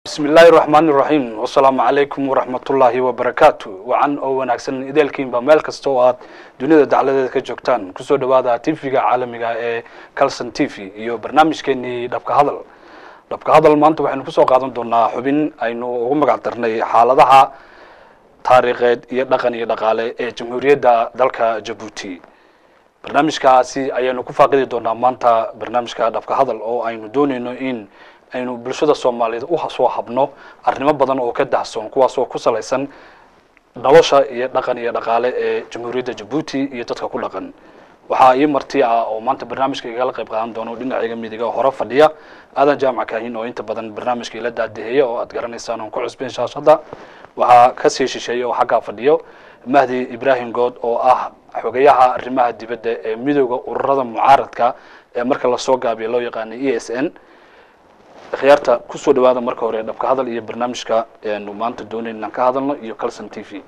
bismi illaahi raxmaan iraxiim wasalaamu calaykum waraxmatullaahi wabarakaatu wacan oo wanaagsan ideelkiinba meel kasta oo aad dunida dacladeeda ka joogtaan kusoo dhawaada tv-ga caalamiga ee calson t v iyo barnaamijkeenii dhabka hadal dhabka hadal maanta waxaynu kusoo qaadan doonaa xubin aynu ugu magac darnay xaaladaha taariikheed iyo dhaqan iyo dhaqaale ee jamhuuriyadda dalka jabuuti barnaamijkaasi ayaynu ku faaqidi doonaa maanta barnaamijka dhabka hadal oo aynu doonayno in aynu bulshada soomaaliyeed usoo habno arrimo badan oo ka dahsoon kuwaas oo ku salaysan nolosha iyo dhaqan iyo dhaqaale ee jamhuuriyadda jabuuti iyo dadka ku dhaqan waxaa ii marti ah oo maanta barnaamijka igala qayb qaadan doono dhinacayga midiga hore fadhiya aadan jaamac kaahin oo inta badan barnaamijka ila daadaheeya oo aad garanaysaan oon ku cusbeen shaashadda waxaa kasii shisheeya oo xaggaa fadhiyo mahdi ibrahim good oo ah xogayaha arrimaha dibadda ee midooda ururada mucaaradka ee marka lasoo gaabiya loo yaqaana e s n khiyaarta kusoo dhawaada marka hore dhabka hadal iyo barnaamijka nu maanta doonayn inaan ka hadalno iyo calson t v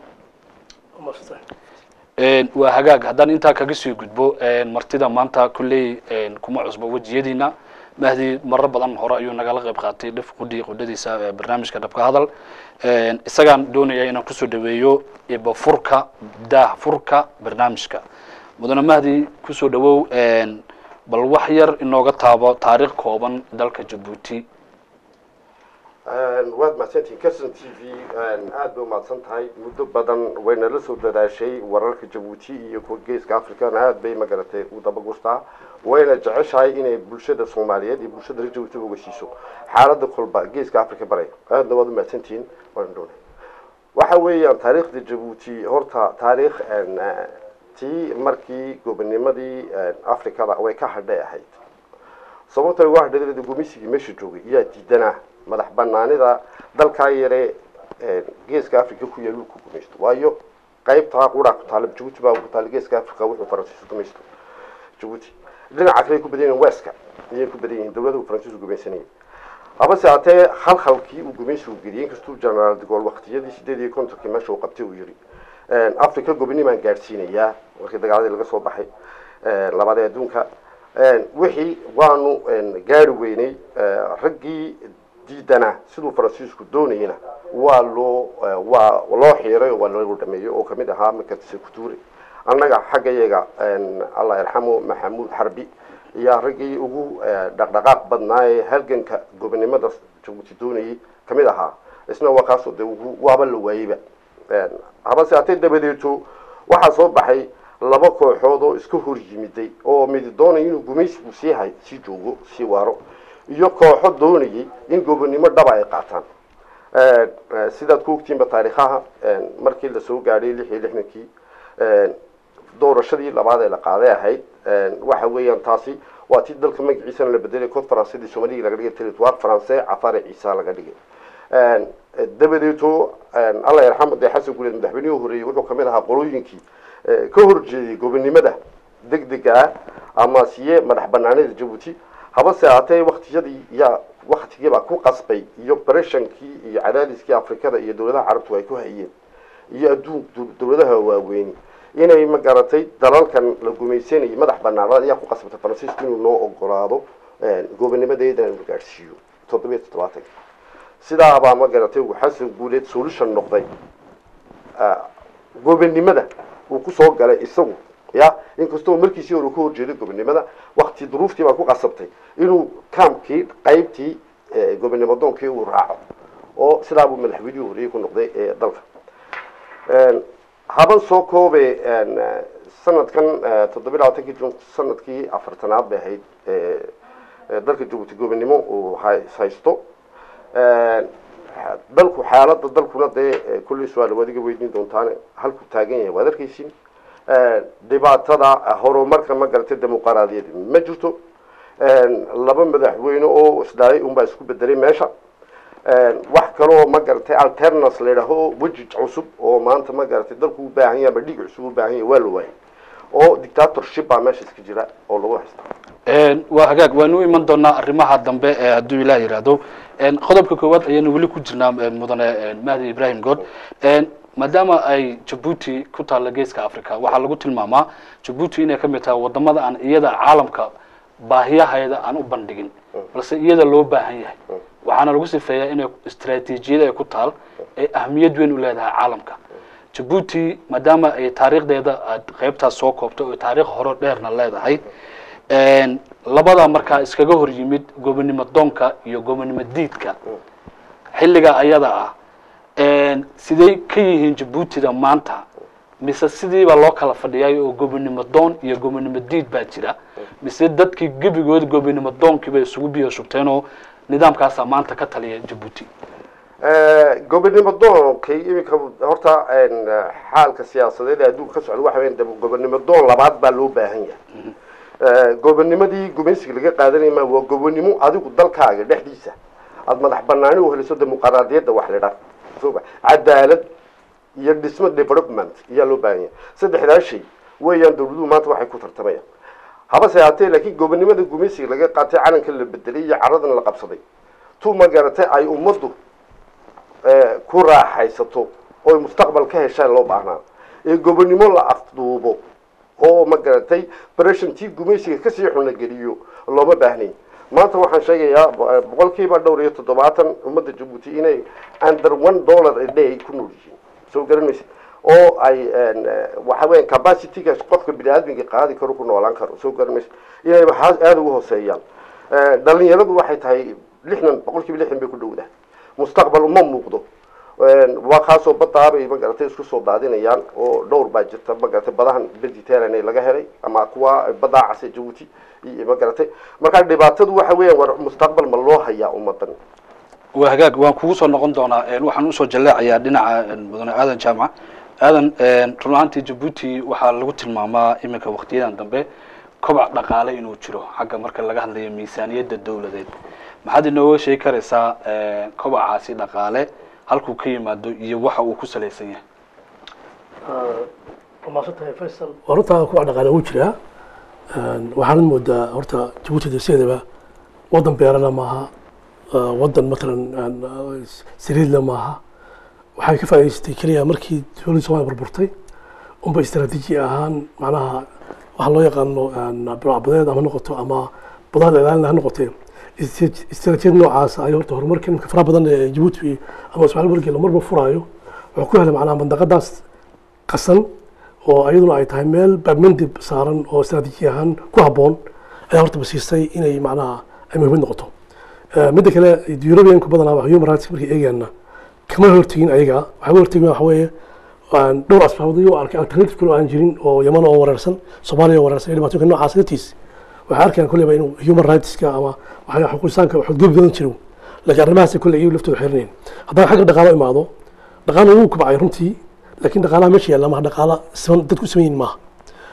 waa hagaag haddaan intaa kaga sii gudbo martida maanta kulley kuma cusbo wejiyadiina mahdi maro badan hore ayuu nagala qayb qaatay dhif qudhi qudhadiisa barnaamijka dhabka hadal isagaan doonaya inaan kusoo dhaweeyo ibafurka daah furka barnaamijka mudane mahdi kusoo dhawow bal wax yar inooga taabo taariikh kooban dalka jabuuti waad mahadsantihin calson t v aada bay umahadsan tahay muddo badan wayna la soo dadaashay wararka jabuuti iyo kuwa geeska africana aada bay magaratay u dabagustaa wayna jeceshahay inay bulshada soomaaliyeed iyo bulshada reer jabuuti ogeysiiso xaalada kolba geeska africa baray aadna waad umahadsantihiin waan doonay waxa weeyaan taariikhda jabuuti horta taariikh tii markii gobonimadii africada way ka hadhay ahayd sababta uga hadhay gumisigii meesha joogay iyaa diidanaa madax banaanida dalkaa yare geeska africa ku yaal ku gumaysto waayo qaybtaa quraa ku taala jabuuti baa ku taala geeska africa wuxuu faransiisku gumaysto jabuuti dhinaca kale ku badan yihiin weska ayay ku badan yihiin dawladahu faransiisku gumaysanayay habase haatee halhalkii uu gumaysigu geliyay inkastuu generaal de gaulle waqtiyadii sideed iyo kontonkii meesha uu qabtay uu yiri africa gobonimaan gaadhsiinayaa markii dagaaladii laga soo baxay labada adduunka wixii waanu gaari weynay raggii diidana siduu faransiisku doonayna waa loo waa loo xiiray oo waa loo dhameeyey oo kamid ahaa makatise kutuure annaga xagga yaga allah yarxamo maxamuud xarbi ayaa raggii ugu dhaqdhaqaaq badnaa ee halganka gobonimada jabuuti doonayay kamid ahaa isna waa kaasoo de waaba la waayeyba habase hatee dabadeeto waxaa soo baxay laba kooxood oo iska hor yimiday oo midi doonaya inuu gumaysigu sii hay sii joogo sii waaro iyo kooxo doonayay in gobonimo dhaba ay qaataan sidaad ku ogtiinba taariikhaha markii lasoo gaadhay lix iyo lixdankii doorashadii labaad ee la qaaday ahayd waxa weeyaan taasi waa tii dalka magaciisana la bedelay cod faransidii soomaliga laga dhigay territoire français cafare ciisa laga dhigay dabadeeto allah yarxamo dee xasan guuleed madaxweynihii horeeyey wuxuu kamid ahaa qolooyinkii ka horjeeday gobonimada deg dega ah ama siye madax banaanida jabuuti habase haatee waktiyadii yaa waktigiibaa ku qasbay iyo breshankii iyo cadaadiskii afrikada iyo dawladaha carabtu ay ku hayeen iyo adduun dawladaha waaweyni inay magaratay dalalkan la gumaysanayay madax banaanada ayaa ku qasbatay faransiisku inuu noo ogolaado gobonimadeeda inuu gaadhsiiyo toddobiyo toddobaatanka sidaabaa ma garatay uu xasan guuleed solution noqday gobonimada uu kusoo galay isagu ya inkastoo markiisii hore ka horjeeday gobonimada wakti duruuftii baa ku qasabtay inuu kaamkii qaybtii gobonimo doonkii uu raaco oo sidaabuu madaxweynihii horeyey ku noqday ee dalka haban soo koobe sanadkan toddobiy labaatankii jun sanadkii afartanaad bay ahayd dalka jabuuti gobonimo uu haysto dalku xaalada dalkuna dee kulley su-aal waad iga weydiin doontaane halkuu taagan yahay waad arkaysin dhibaatada horumarka ma garatay dimuqraadiyad ma jirto laba madaxweyne oo isdhalay unbaa isku bedelay meesha wax kaloo ma garatay alternance la yidhaaho weji cusub oo maanta ma garatay dalku u baahan yahay ama dhig cusub u baahan yahay waa la waayay oo dictatorship baa meesha iska jira oo lagu haysta waa hagaag waanu u iman doonaa arrimaha dambe ee hadduu ilaah yidhaahdo qodobka koowaad ayaanu weli ku jirnaa mudane mahdi ibrahim good maadaama ay jabuuti ku taalla geeska africa waxaa lagu tilmaamaa jabuuti inay ka mid tahay wadamada aan iyada caalamka baahiyaheeda aan u bandhigin balse iyada loo baahan yahay waxaana lagu sifeeyaa inay istaraatiijiyada ay ku taal ay ahmiyad weyn u leedahay caalamka jabuuti maadaama ay taariikhdeeda aad qeybtaas soo koobto oo taariikh hore dheerna leedahay labada markaa iskaga hor yimid gobonimo doonka iyo gobonimo diidka xilliga ayada ah sidey ka yihiin jabuutida maanta mise sidiiba loo kala fadhiyay oo gobonimo doon iyo gobonimo diid baa jira mise dadkii gebigood gobonimo doonkiiba isugu biyo shubteen oo nidaamkaasaa maanta ka taliya jabuuti gobonimo doonkay iminka horta xaalka siyaasadeed ee adduunka ka socda waxa weya gobonimo doon labaad baa loo baahan yahay gobonimadii gumaysiga laga qaadanaya ma waa gobonimo adigu dalkaaga dhexdiisa aada madax banaani u heliso dimuqraadiyadda wax la dhan soba cadaalad iyo dhismo development ayaa loo baahan yahay saddexdaa shay weeyaan dawladuhu maanta waxay ku tartamayaan habase haatee laakiin gobonimada gumaysiga laga qaatay calanka la bedelay iyo caradan la qabsaday tu ma garatay ay ummaddu ku raaxaysato oy mustaqbal ka heshaan loo baahnaa ee gobonimo la afduubo oo ma garatay breshantii gumaysiga kasii xunageliyo looma baahnayn maanta waxaan sheegayaa boqolkiiba dhowr iyo toddobaatan ummadda jabuuti inay under one dollar a day ku nool yihiin soo garanaysa oo ay waxa weya capacityga qofka bini aadmiga qaadi karo ku noolaan karo soo garanaysa inay aada ugu hooseeyaan dhalinyaradu waxay tahay lixdan boqolkiiba lixdan bay ku dhowdahay mustaqbal uma muuqdo waa kaasoo badaabay magaratay isku soo daadinayaan oo dhowr baa jirta magaratay badahan mediterranean laga helay ama kuwa badaa case jabuuti magaratay markaa dhibaatadu waxa weeyaan war mustaqbal ma loo hayaa ummadan waa hagaag waan kugu soo noqon doonaa waxaan usoo jaleecayaa dhinaca mudane aadan jaamac aadan run ahaantii jabuuti waxaa lagu tilmaamaa iminka waktiyadan dambe kobac dhaqaale inuu jiro xagga marka laga hadlayo miisaaniyadda dawladeed maxaad inooga sheegi karaysaa kobacaasi dhaqaale halkuu ka yimaado iyo waxa uu ku salaysan yahay maadsantahay faysal waa runtaa kuwa dhaqaale uu jiraa waxaanad moodaa horta jabuuti deseedaba waddan beerana maaha waddan matalan saliidla maaha waxay ka faa'idaystay keliya markii dowladda somalia burburtay unba istaraatiiji ahaan macnaha waxaa loo yaqaano buracbadeed ama noqoto ama badaha ilaalin ha noqotee istaraatiijiyad noocaas ay horta horumarka imika faraha badan ee jabuuti ama ismaaciil wargel marba furaayo wuxuu ku helay macnaha mandaqadaas qasan oo iyaduna ay tahay meel baabmandib saaran oo istaraatiiji ahaan ku habboon ayaa horta basiistay inay macnaha ay muhiimad noqoto midda kale europeanku badanaa human rights markay eegaana kama hortegin ayaga waxay hortegin waxa weeye dhowr asbaabood iyo arkay alternative kale oo aan jirin oo yaman oo wareersan soomaaliya oo wareersan iyo dhibaatooyinka noocaas dartiis waxay arkayaan kolleyba inuu human rightska ama waxaa xuquuqisaanka xadgudub badan jiro laakiin arrimahaas kolley iyagu laftooda xirinayn haddana xagga dhaqaalo imaado dhaqaalo wuu kubacay runtii laakiin dhaqaalaha meesha yaalla maaha dhaqaala siman dadku siman yihin maaha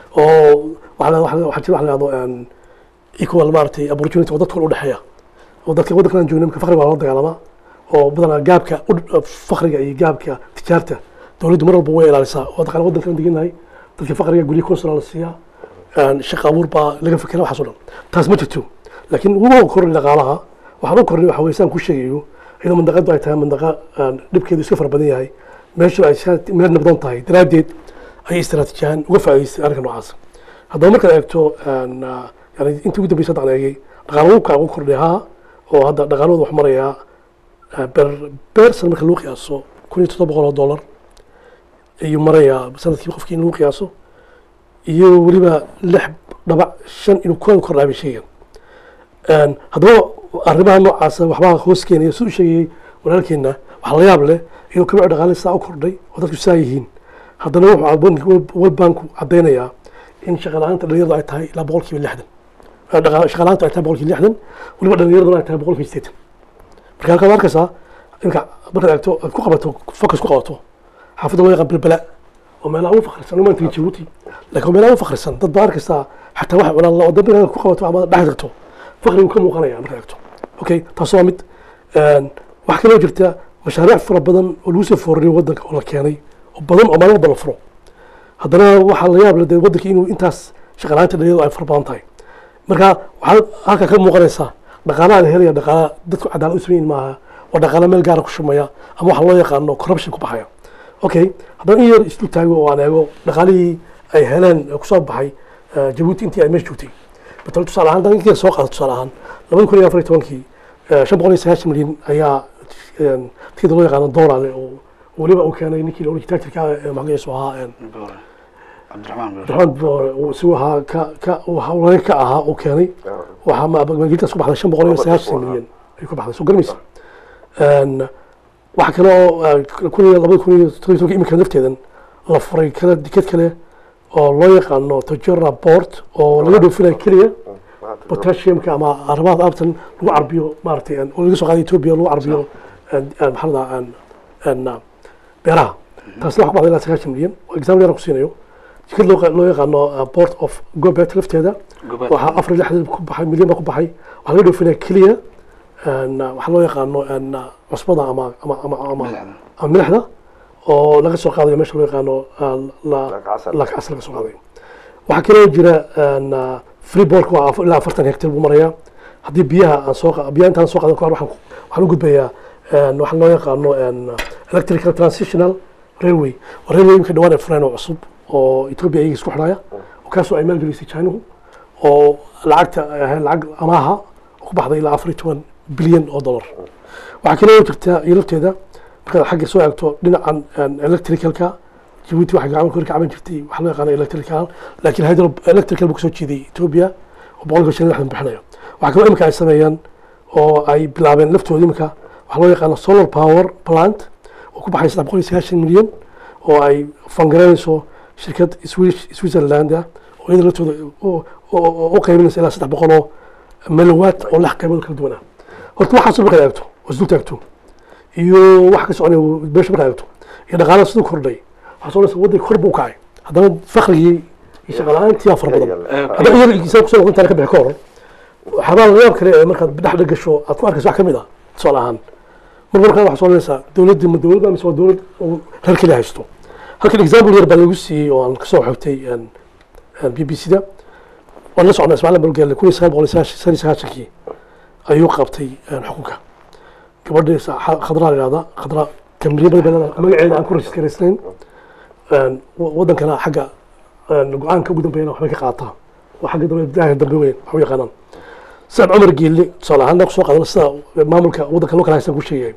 oo waxaa jira wax la yahdo equal maaragtay opportunity oo dadka u dhexeeya oo dadka waddankan aan joogna imika fakriga waa loo dagaalamaa oo badanaa gaabka fakriga iyo gaabka tijaarta dowladdu mar walba way ilaalisaa oo dhaqaale waddankan deganahay dadka fakriga guryo consular la siiyaa shaqa abuur baa laga fikera waxaas o dhan taas ma jirto laakiin ugu kornay dhaqaalaha waxaan u kornay waxa weye saan ku sheegayo iyadoo mandaqadu ay tahay mandaqa dhibkeedu iska fara badan yahay meeshu ay meel nabdoon tahay daraaddeed ayay istaraatiijiyahaan uga faa'idaystay arrinka noocaas haddaba markaad eegto yani intii ugu dambeysa haddaan eegay dhaqaalo uka ugu kordhay haa oo hadda dhaqaalahooda wax marayaa ber bersan marka lagu qiyaaso kun iyo toddoba boqol oo dollar ayuu marayaa sanadkii qofkii in lagu qiyaaso iyo weliba lix dhabac shan inuu ku kordhaa bay sheegaan haddaba arrimaha noocaasa waxbaa hoos keenaya siduu sheegayay walaalkeenna waxa la yaab leh inuu kabici dhaqaale saa u kordhay oo dadku saa yihiin haddana wuxuu world banku caddaynayaa in shaqala-aanta dhalinyaradu ay tahay ilaa boqol kiiba lixdan shaqala-aanta ay tahay boqol kiiba lixdan weliba dhalinyaraduna ay tahay boqol kiiba sideetan marka halkaad arkaysaa imika markaad eegto aad ku qabato focus ku qabato xaafadda loo yaqaan bilbala oo meelaha ugu fakrisan uma tegi jabuuti laakiin meelaha ugu fakrisan dad baa arkaysaa xataa waxa cunaan la wadda markaad ku qabato ama dhex tagto fakrigu ka muuqanaya markaad eegto okay taas waa mid waxaa kaloo jirta mashaariic fara badan oo lagu soo foorariyo waddanka oo la keenay oo badan oo maalin walba la furo haddana waxaa la yaab leh dee waddanka inuu intaas shaqalaanta dhalinyaradu ay fara badan tahay marka waxaad halkaa ka muuqanaysaa dhaqaalaha la helaya dhaqaala dadku cadaalad u sameyn maaha waa dhaqaala meel gaara ku shumaya ama waxa loo yaqaano corruption ku baxaya okay haddana in yar isdul taago oo aan eego dhaqaalihii ay heleen kusoo baxay jabuuti intii ay meesha joogtay batal tusaale ahaan intii soo qaada tusaale ahaan labada kun iyo afar iyo tobankii Eh, shan boqol iyo sagaashan milyan ayaa een, tikid loo yaqaano dollar oo weliba uu keenay ninkii la oran jiray tactirka ee magaciisu ahaa een, Boore. cabdiraxmaan boore Maxamed Boore uu isagu ahaa ka ka uu hawlwayn ka ahaa uu keenay waxaa ma- magaaladaas ku baxday shan boqol iyo sagaashan milyan ay ku baxday soo garmaysa Een, waxa kale oo eh, kun iyo labada kun iyo toddobiyo tobanka imika lafteedan la furay kale dikad kale oo loo yaqaano tajora port oo laga dhoofinayo keliya potassiumka ama arrimaha aabtan lagu carbiyo maaragtay een, oo laga soo qaaday ethiopia lagu carbiyo een, een, maxaa la dhahaa een, een, uh, beeraha taasna waxa ku baxday ilaa sagaashan milyan oo example yar aan ku siinayo jikad loo loo yaqaano uh, port of gobet lafteeda Gobaad. waxaa afar iyo lixdan ku baxay milyan baa ku baxay waxaa laga dhoofinaya keliya een, uh, waxaa loo yaqaano een, uh, cusbada ama ama ama ama Milixda. ama milixda oo laga soo qaadayo meesha loo yaqaano uh, la Lacag-casar. lacag-casar laga soo qaadayo waxaa kaloo jira een, uh, freebork waa afar- ilaa afartan hectar buu marayaa haddii biyaha aan soo qa- biyaha intaan soo qaadan kahor waxaan ku- waxaan u gudbayaa een, waxaa loo yaqaano een, electrical transitional railway waa railway imika dhawaan ay fureen oo cusub oo ethiopia iyaga isku xidhaya oo kaasoo ay maalgelisay chinuhu oo lacagta ay ahayd lacag amaaha oo ku baxday ilaa afar iyo toban bilyan oo dollar waxaa kaloo jirta iyo lafteeda markaad xagga soo eegto dhinacan een, electricalka jabuuti waxay gacmo kor ka caban jirtay waxaa loo yaqaana electrical laakiin hydro electrical buu kasoo jeeday ethiopia oo boqolkiiba shan iyo lixdan bixinayo waxaa kaloo imika ay sameeyaan oo ay bilaabeen laftooda imika waxaa loo yaqaana solar power plant oo ku baxay saddex boqol iyo sagaashan milyan oo ay fangareynayso shirkad Swiss- switzerland ah oo iyada laftooda u- u- u- u qaybinaysa ilaa saddex boqol oo melowatt oo lix qaybood kala duwan ah horta waxaas markaad eegto oo isdul taagto iyo wax ka soconaya meesha markaad eegto iyo dhaqaalaha siduu kordhay waxaa soo dhaysa waddanka kor buu u kacay haddana fakhrigii iyo shaqa la-aantii baa fara badan hadda iyada insan kusoo noqon taana ka bixi ka hor waxyaabaa laga yaab kale ee markaad dhexda gasho aad ku arkayso wax ka mid ah tusaale ahaan mar markaa waxaa soo odhanaysaa dowladdii ma dowlad baa mise waa dowlad oo reer keliya haysto halkan example yar baa lagu siiyey oo aan kasoo xogtay b b c da waan la socnaa ismaaciil balgelle kun iyo sagaal boqol iyo sagaashan iyo sagaashankii ayuu qabtay een, xukunka gabadhii sa- xa- khadraa la yihahda khadra kamriye badan bay leedahay magaceeda aan ku rajistaraysnayn een, wa- wadankana xagga een, go-aanka ugu dambeeyana waxbay ka qaataa waa xagga dambe daaha dambe weyn wax u yaqaanaan sacad cumar geelle tusaale ahaan kusoo qaadana sida maamulka waddanka loo kala haysan ku sheegay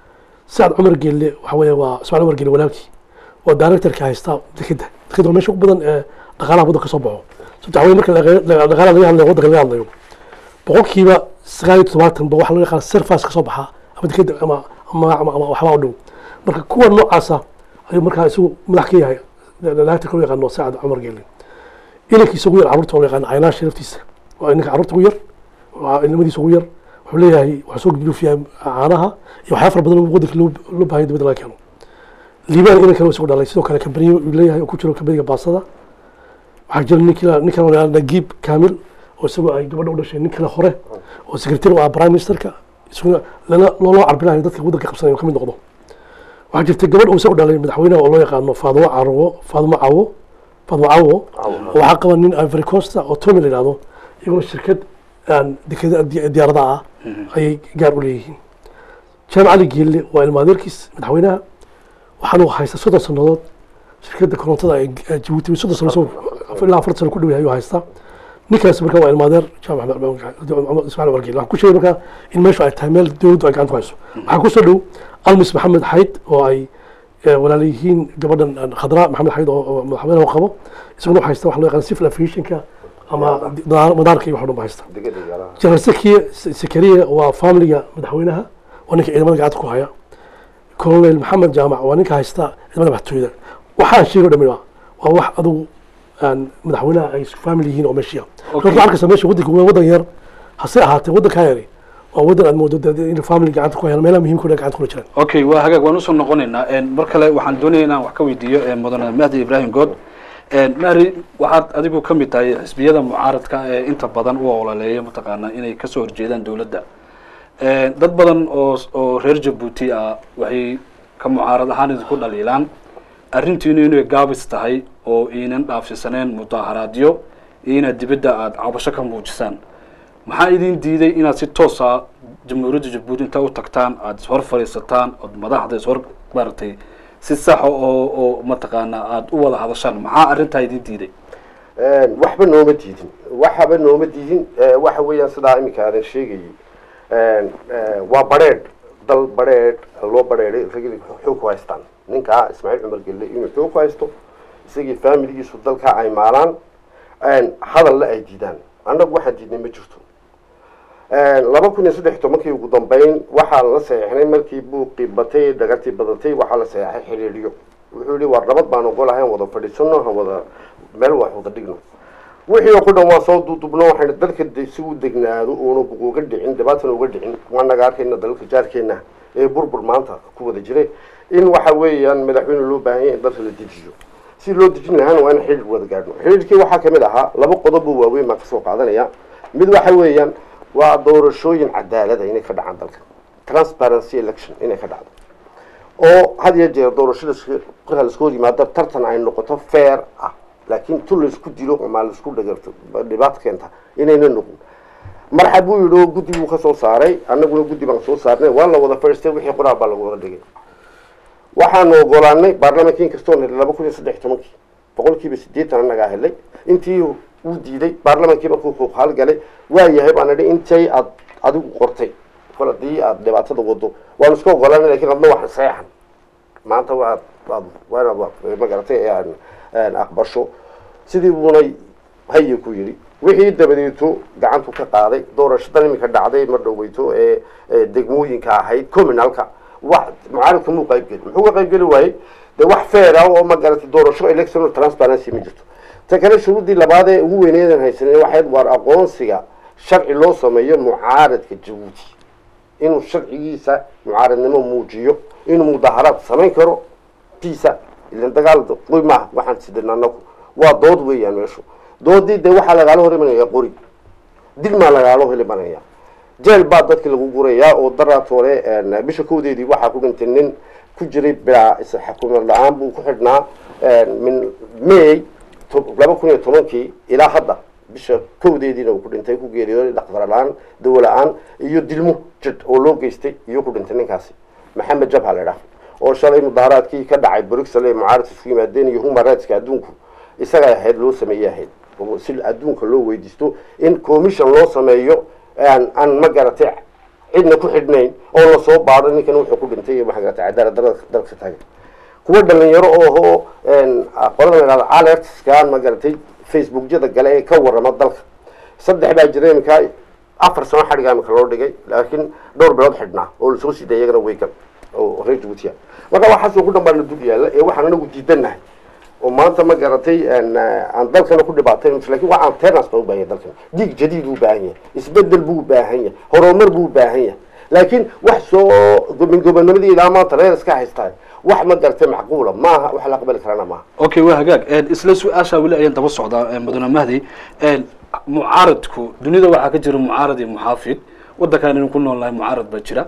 sacad cumar geelle waxa weeye waa ismaaciil cumar geelle walaalkii oo directorka haysta dekeda dekeda waa meesha ugu badan ee dhaqaalaha waddanka soo baxo sababta waxa weye marka laga- laga- dhaqaalaha laga hadlayo waddanka laga hadlayo boqolkiiba sagaal iyo toddobaatan ba waxaa loo yaqaan surface ka soo baxa ama dekeda ama ama ama ama waxbaa u dhow marka kuwa noocaasa ayuu markaa isagu madax ka yahay directorka loo yaqaano sacad cumar geelle inankiisa ugu yar carruurta oo la yaqaan caynaasha laftiisa waa inanka carruurta ugu yar waa ilmadiisa ugu yar wuxuu leeyahay waxaa soo gudbiyaa caanaha iyo waxyaa fara badan oo waddanka loo loo baahay dibadda laga keeno liibaan inan kale isagu dhalay sidoo kale kambaniyo uu leeyahay oo ku jiro kambaniga baasada waxaa jira nin kale nin kale oo la yihahdo nagiib kaamil oo isagoo ay gabadha u dhashay nin kale hore oo secretary u ah prime ministerka isaguna lana looloo carbinayo dadka waddanka qabsanaya ka mid noqdo waxaa jirta gabadh uu isagu dhalay madaxweynaha oo loo yaqaano faadimo carwo faadimo cawo faadimo cawo oo waxaa qaba nin ivory costa oo tommy la yidhahdo iyaguna shirkad aan dekeda di- diyaarada ah ayay gaar u leeyihiin jaam cali geelle waa ilmaadeerkiis madaxweynaha waxaanu haysta soddon sannadood shirkadda korontada ee ee jabuuti soddon sano soo ilaa afartan sano ku dhow yahay ayuu haystaa ninkaas marka waa ilmaadeer jaam maxamed maxamed ismaaciil wargeel waxaan ku sheegay marka in meeshu ay tahay meel dowladdu ay gacanta ku hayso waxaa kusoo dhow almis maxamed xayd oo ay eh, walaala yihiin gabadhan eh, khadra maxamed xayd oo oo madaxweynaha u qabo isaguna waxaa haysta waxa loo yaqaan civil aviationka ama madaar- madaarka iyo wax dhan ba haysta general sekiye sekariya waa familiga madaxweynaha waa ninka ciidamada gacanta ku haya colonel maxamed jaamac waa ninka haysta ciidamada madaxtooyada waxaan sheego dhami waa waa wax adugu aan madaxweynaha ay isku family yihiin oo meeshiya Okay. horta arkaysa meesha waddanka waa waddan yar hase ahaatee waddankaa yari waa waddan aad moodo dee in family gacanta ku hayaan meelaha muhiimka oo dhan gacanta kula jiraan okay waa hagaag waan usoo noqonaynaa Een, mar kale waxaan doonaya inaan wax ka weydiiyo een, mudane mahdi ibrahim good Een, mahdi waxaad adigu ka mid tahay xisbiyada mucaaradka ee inta badan u ololeeya mataqaanaa inay kasoo horjeedaan dowladda Een, dad badan oo oo reer jabuuti ah waxay ka mucaarad ahaan idinku dhaliilaan arrintiinu inay gaabis tahay oo iinan dhaafsisaneen mudaharaadyo iyo inaad dibadda aada cabasho ka muujisaan maxaa idin diiday inaad si toosa jamhuuriyadda jabuuti intaa u tagtaan aada ishor fadhiisataan ood madaxda ishor maaragtay si saxa oo oo mataqaanaa aada u wada hadashaan maxaa arrintaa idin diiday waxba nooma diidin waxaba nooma diidin Eh, waxa weeyaan sidaa iminka aadan sheegayay waa badheedh dal badheedh loo badheedhay ragli xoog ku haystaan ninkaa ismaaciil cumar gelle inuu xoog ku haysto isagii faamiligiisu dalkaa ay maalaan hadalla ay diidaan annagu waxaan diidnay ma jirto laba kun iyo saddex tobankii ugu dambeyn waxaa la saxeixnay markii buuqii batay dhagartii badatay waxaa la saxeixay xiriiriyo wuxuu yihi war nabad baan ogolahay aan wada fadhiisano han wada meel wax wada dhigno wixii oo ku dhan waa soo duudubno waxayna dalka si u degnaado uuna uga dhicin dhibaatana uga dhicin waa naga arkayna dalalka jaarkeena ee burbur maanta ku wada jiray in waxa weeyaan madaxweyne loo baahan yahay in dalka la dejiyo si loo dejin lahaana waa in xiriir wada gaadhno xiriirkii waxaa kamid ahaa laba qodob oo waaweyn baan kasoo qaadanaya mid waxa weeyaan waa doorashooyin cadaalada inay ka dhacaan dalka transparency election inay ka dhacdo oo had iyo jeer doorashada marka laisku hor yimaado tartan ay noqoto fair ah laakiin tu laisku dilo ama laisku dhagarto dhibaato keenta inayna noqon marxab buu yidhi oo guddi buu kasoo saaray annaguna guddi baan soo saarnay waa la wada fadhiistay wixii qoraal baa lagu wada dhigay waxaanu ogolaanay baarlamaanka inkastoo helay laba kun iyo saddex tobankii boqolkiiba sideetan annagaa helay intii uu diiday baarlamaankii markuu kuuqaal galay waa yahay baan idhi intay aad adigu qortay kol hadii aad dhibaatada wado waanu iska ogolaanay lakin adna waxaan saexan maanta waad waad waanaad magaratay aan aqbasho sidii buunay haye ku yidhi wixii dabadeeto gacantu ka qaaday doorashadan iminka dhacday mar dhoweyto ee degmooyinka ahayd communalka wax mucaaridka muu qaybgeli muxuu ka qaybgeli waayey de wax fair ah oo magaratay doorasho electoral transparency ma jirto ta kale shuruuddii labaad ee ugu weyneedan haysanen waxayd waar aqoonsiga sharci loo sameeyo mucaaradka jabuuti inuu sharcigiisa mucaaradnimo muujiyo inuu mudaharaad samayn karo tiisa ilan dagaal qoy maaha waxaan sidin anagu waa dood weeyaan meeshu doodii dee waxaa lagaala hor imanaya qori dil maa lagaala hor imanaya jeel baa dadki lagu gurayaa oo daraad hore bisha kowdeedii waxaa ku dhintay nin ku jiray bilaa xukuumad la-aan buu ku xidhnaa min may laba kun iyo tobankii ilaa hadda bisha kowdeediina uu ku dhintay ku geeriyooday dhaqdar la-aan dawo la-aan iyo dilmo jid oo loo geystay iyo ku dhintay ninkaasi maxamed jabha la idhaha oo shalay mudaharaadkii ka dhacay bruxel ee mucaaradka isku yimaadeen iyo human rightska adduunku isaga ahayd loo sameeyey ahayd si adduunka loo weydiisto in commission loo sameeyo aan aan ma garatay cidna ku xidhnayn oo lasoo baado ninkan wuxuu ku dhintay iyo maxa garatay cadaalad darada dalka taagan kuwa dhalinyaro oo qolada la idhahdo alertskan ma garatay facebookyada gale ee ka warrama dalka saddex baa jira iminkaa afar sano xadhigaa imika loo dhigay laakiin dhowr bilood xidhnaa oo lasoo siiday iyagana weygan oo reer jabuutiya marka waxaasoo ku dhan baa la dul yaalla ee waxaan anagu diidannahay oo maanta ma garatay aan dalkana ku dhibaatayn lakin waa antenas baa u baahan yahay dalkan diig jadiid buu baahan yahay isbedel buu baahan yahay horumar buu baahan yahay laakiin wax soo min gobonimadii ilaa maanta reer iska haystaa wax ma garatay macquula maaha wax la aqbali karana maaha okay waa hagaag isla su-aasha weli ayaan daba socdaa mudane mahdi mucaaradku dunida waxaa ka jira mucaarad iyo muxaafid waddankan inu ku nool nahay mucaarad baa jira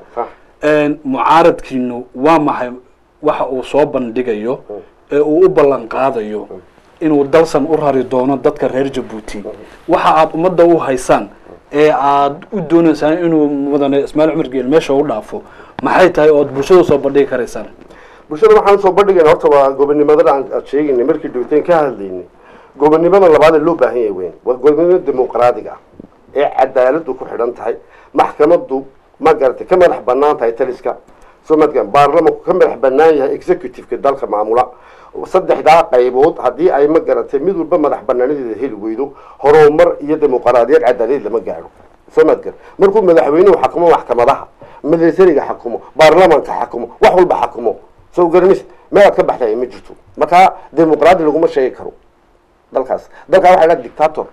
mucaaradkiinu waa maxay waxa uu soo bandhigayo ee uu u ballan qaadayo inuu dalsan u rari doono dadka reer jabuuti waxa aad ummadda u haysaan ee aad u dooneysaan inuu mudane ismaail cumar geel meesha u dhaafo maxay tahay ood bulshada soo bandhigi karaysaan bulshada waxaan soo bandhigayna horta waa gobonimada aan sheegaynay markii dhowteen ka hadlaynay gobonimada labaad ee loo baahan yahay weyn waa gobonimada dimuqraadiga ah ee cadaaladu ku xidhan tahay maxkamadu ma garatay ka madax banaan tahay taliska soo madgan baarlamanku ka madax banaan yahay executiveka dalka maamula saddexdaa qaybood haddii ay ma garatay mid walba madax banaanadeeda heli weydo horumar iyo dimuqraadiyad cadaalad lama gaadho soo madgan markuu madaxweynuhu xakumo maxkamadaha militariga xakumo baarlamanka xakumo wax walba xakumo soo garanis meelaad ka baxday ma jirto markaa dimuqraadi laguma sheegi karo dalkaas dalkaa waxa la dictator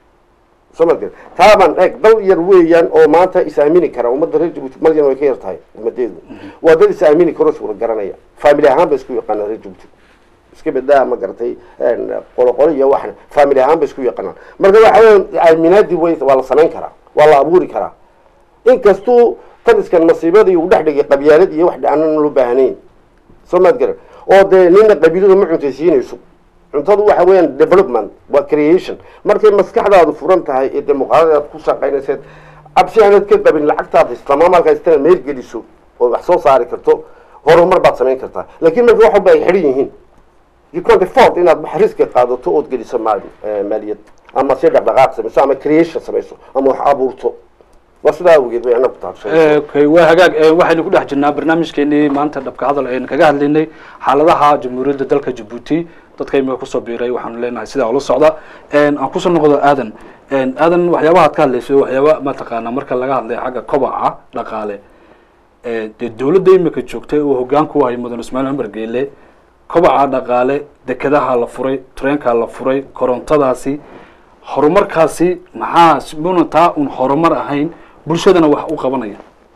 soo madgan taabaan eeg dal yar weeyaan oo maanta is aamini kara ummadda reer jabuuti malyan way ka yar tahay ummadeedu waa dad is aamini karo suura garanaya family ahaan ba isku yaqaanaan reer jabuuti iska bedaa ma garatay qoloqolo iyo waxna family ahaan ba isku yaqaanaan marka waxa weya aaminaadii way waa la samayn karaa waa la abuuri karaa inkastuu taliskan masiibadii uu dhex dhigay qabyaalad iyo wax aanan loo baahnayn soo maad garan oo dee nina qabiiladu ma cuntaysiinayso cuntadu waxa weeyaan development waa creation markay maskaxdaadu furan tahay ee dimuqraadi aad ku shaqaynayseed cabsi aanad ka qabin lacagtaad islamaa markaa istana meel geliso oo wax soo saari karto horumar baad samayn kartaa laakiin marka wax walba ay xidhan yihiin you can't afford inaad wax riski qaadato ood geliso maal maaliyad ama si dhaqdhaqaaq samayso ama creation samayso ama wax abuurto waa sidaa awgeed bay anagu taabshay okay waa hagaag eh, waxaynu ku dhex jirnaa barnaamijkeenii maanta dhabka hadal aynu kaga hadlaynay xaaladaha jamhuuriyadda dalka jabuuti dadka imika kusoo biiray waxaanu leenahay sidaa ula socda En, aan kusoo noqdo aadan En, aadan waxyaabaha ad ka hadlaysay waxyaaba mataqaana marka laga hadlay xagga kobaca dhaqaale Eh, dee dowladda imika joogtay uu hogaanku wahay mudan ismaaciil cumar geele kobaca dhaqaale dekedaha la furay treenkaa la furay korontadaasi horumarkaasi maxaa muna taa un horumar ahayn bulshadana wax u qabanaya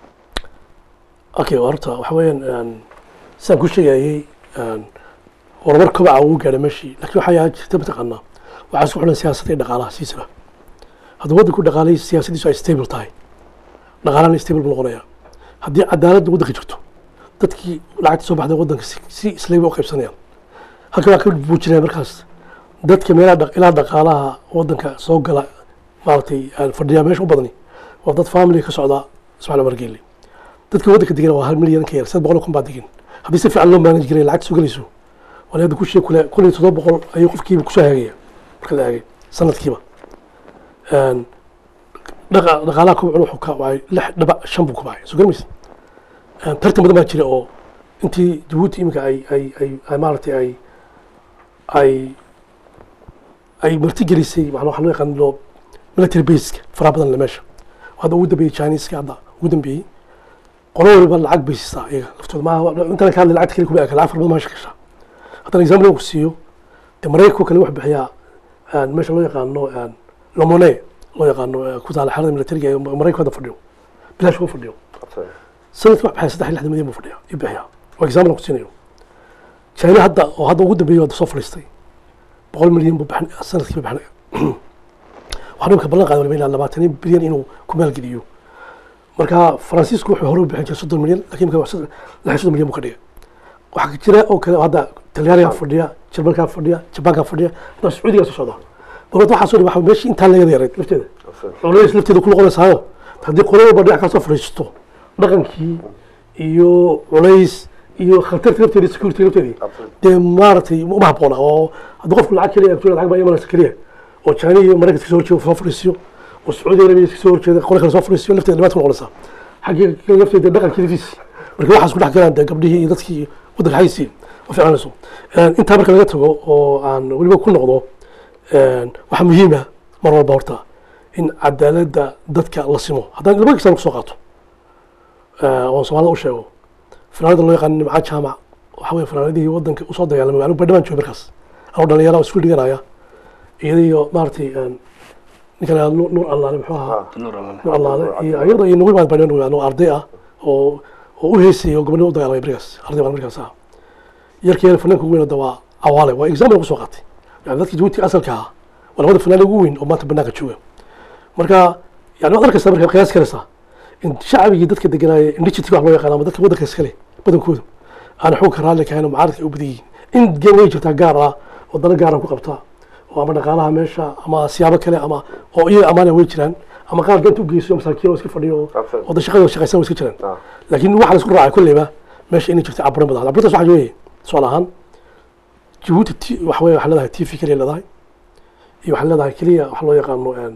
okay horta waxa weeyaan sidaan ku sheegayay een, horumar kobaca uu gaadhay meeshii laakiin waxaa yaa jirta mataqaanaa waxaa isku xidhan siyaasadda iyo dhaqaalaha siisaba haddii waddanku dhaqaalay siyaasadiisu ay stable tahay dhaqaalahana stable buu noqonaya haddii cadaaladda waddanka jirto dadkii lacagta soo baxday waddanka si- si islayba u qaybsanayaan halka waa ka buujinaya markaas dadka meelaha dhaq- ilaa dhaqaalaha waddanka soo gala maaragtay aan fadhiyaa meesha u badani waa dad family ka socda ismaaciil cumar geelle dadka waddanka degan waa hal milyan ka yar saddex boqol oo kun baa degan haddii si fiican loo manage jiray lacagta soo gelayso waa hadda ku sheeg kule kun iyo toddoba boqol ayuu qofkiiba kusoo hagaya marka la eegay sanadkiiba Een, dhaqa dhaqaalaha kobcun wuxuu ka wacay lix dhibac shan buu kubacay soo garamaysa Een, tartan badan baa jira oo intii jabuuti iminka ay ay ay ay maaragtay ay ay ay marti gelisay waxaa waxaa loo yaqaan loo military baseka faraha badan le meesha hadda ugu dambeeyey chineska hadda ugu dambeeyey qolo waliba lacag bay siisaa iyaga laftooda maaha intaan ka hadlay lacagta kale kuma eka lacag fara badan maa shaqeshaa haddana example ku siiyo dee maraykanka kale wax bixiyaa een, meesha loo yaqaano een, lomone loo yaqaano ee ku taala xerada militariga ee maraykanka hadda fadhiyo bilaash kuma fadhiyo sanadkii wax bixiya saddex iyo lixdan milyan buu fadhiya iyo bixiya waa example ku siinayo china hadda oo hadda ugu dambeeyey hadda soo fadhiistay boqol milyan buu bixin sanadkiiba bixinaya waxaa dhibka ballan qaaday waliba ilaa labaatan bilyan inuu ku maalgeliyo marka faransiisku wuxuu hore u bixin jiray soddon milyan lakiin marka wax- lix iyo soddon milyan buu ka dhigay waxaa jira oo kale hadda talyaanigaa fadhiya jarmalkaa fadhiya jabaankaa fadhiya hadda sacuudigaa soo socda marka waxaa soo dhiba meeshii intaa laga yareed lafteeda culays lafteeda ku noqonaysaayo haddii qolo walba dhinac kasoo fadhiisto dhaqankii iyo culays iyo khatarta lafteeda security lafteedii dee maaragtay uma habboona oo haddii qofku lacag keliya agtooda lacag baa imanaysa keliya oo china iyo maraykanka soo horjeeda soo fadhiisiyo oo sacuudi arabia iska soo horjeeda qole kale soo fadhiisiyo lafteeda dhibaata ku noqonaysa xaggii kale lafteeda dhaqankii laftiisi marka waxaas ku dhex galaan dee gabdhihii iyo dadkii waddanka xaysiin ma fiicnayso intaa marka laga tago oo aan weliba ku noqdo waxaa muhiima mar walba horta in cadaaladda dadka la simo haddaan laba kisan kusoo qaato oon soomaalida u sheego fanaanada loo yaqaan nimca jaamac waxa weye fanaanadihii waddanka usoo dagaalamay anigu badhamaan joogay markaas anuu dhalinyara isku dhiganaya iyadiyo maaragtay ninka la nuur nuur allaale muxuu ahaa nuur allaale nuur allaale iyo iyada iyo nugu baan badhamaan anuu arday ah oo oo u heysayay oo gobonimo u dagaalamay berigaas arday baan markaas ah yarkii fanaanka ugu weyn hadda waa awaale waa example kusoo qaatay yani dadkii jabuuti asalka ahaa waa labada fanaan ugu weyn oo maanta banaanka jooga marka yani waad arkaysaa marka qiyaas karaysaa in shacbigii dadka deganaaya indigitka wax loo yaqaan ama dadka waddanka iskale badankooda aan xoogka raalli kahayn oo mucaaradka ay u badan yihiin in geen way jirtaa gaar ah oo dana gaara ku qabta oo ama dhaqaalaha meesha ama siyaabo kale ama oo iyaga amaana way jiraan ama qaar danta u geyso masaakiin oo iska fadhiyo oo- Absolutely. oo da shaqada shaqaysan way iska jiraan Ah. laakiin waxaa la isku raacay kolleyba meesha inay jirta caburin badan caburintaas waxaa weeye su'aal ahaan jabuuti t waxa weye waxaa leedahay t v keliya leedahay iyo waxaa leedahay keliya waxa loo yaqaano een,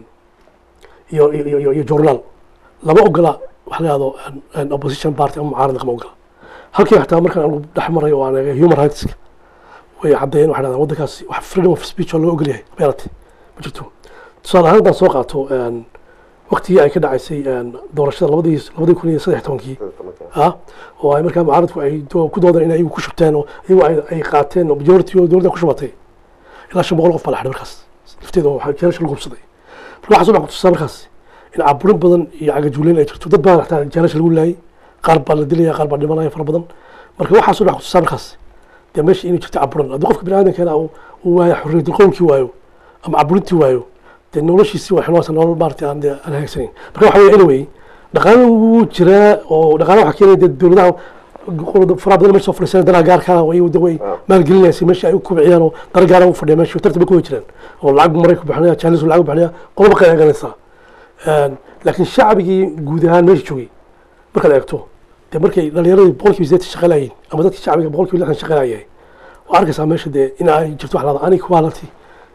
iyo iyo iyo- iyo iyo journal lama ogola waxa la yahdo een, opposition party ama mucaarad lama ogola halkii xataa markaan anigu dhex maray oo aan eegay human rights way caddeeyeen waxay dhahdaan waddankaasi wax freedom of speech oo loo ogol yahay beelati ma jirto tusaale ahaan haddaan soo qaato een, waqtigii ay ka dhacaysay een, doorashada labadii labadii kun iyo saddex tobankii ah oo ay markaa mucaaradku ay do- ku doodeen in ayagu ku shubteen oo iyagu ay- ay qaateen oo majority oo dowladda ku shubatay ilaa shan boqol qof baa la xidhay markaas lafteeda oo waxaa jeelasha lagu hubsaday marka waxaa soo dhex kutusaa markaas in caburin badan iyo cagajuuleyn ay jirto dad baa xataa jeelasha lagu laayay qaar baa la dilaya qaar baa dhimanaya fara badan marka waxaa soo dhex kutusaa markaas dee meesha inay jirto caburin haddii qofka biniaadankeena uu uu waayo xorriyatul qowmkii waayo ama caburintii waayo dee noloshiisii waa xilwaasa nolol maaragtay aan dee aan hagaagsaneyn marka waxa weye anyway dhaqaale wuu jiraa oo dhaqaale waxaa keenaya dee dowladaha qolada faraha badan meesha soo fadhiisana danaha gaarka way de way maalgelinaysa meesha ay u kubciyaan oo dana gaara u fadhiya meesha tartan bay ku wada jiraan oo lacag buu marayku bixinaya jaalis lacag buu bixinaya qoloba kale eeganaysaa laakiin shacbigii guud ahaan meesha joogay markaad eegto dee markay dhalinyaradii boqolkiiba sideetan shaqalayiin ama dadkii shacbiga boqolkiiba lixdan shaqalayahay waa arkaysaa meesha dee in ay jirto wax lahada ani quality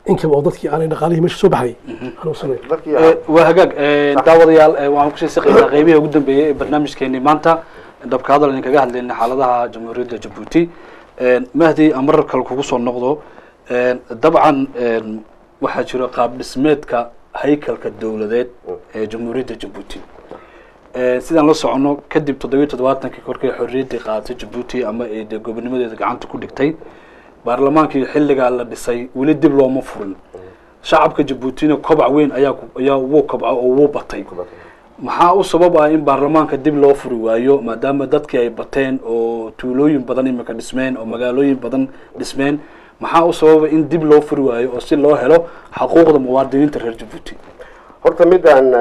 inkaba oo dadkii aanay dhaqaalihii meesha soo baxay hanuunsanayn dadkii Eh, waa hagaag eh, daawadayaal eh, waxaan kusii siqaynaa qeybihii ugu dambeeyey ee barnaamijkeenii maanta dhabka hadal idinkaga hadlaynay xaaladaha jamhuuriyadda jabuuti Eh, mahdi aan marar kale kugu soo noqdo Eh, dabcan eh, waxaa jiro qaab dhismeedka haykalka dowladeed ee jamhuuriyadda jabuuti Eh, sidaan la socono kadib toddobiyo toddobaatankii korkay xorriyaddii qaadatay jabuuti ama ay dee gobonimadeeda gacanta ku dhigtay baarlamaankii xilligaa la dhisay weli dib looma furin shacabka jabuutina kobac weyn ayaa ku- ayaa wuu kobco oo wuu batay maxaa u sabab ah in baarlamaanka dib loo furi waayo maadaama dadkii ay bateen oo tuulooyin badan imika dhismeen oo magaalooyin badan dhismeen maxaa u sababa in dib loo furi waayo oo si loo helo xaquuqda muwaadiniinta reer jabuuti horta midaan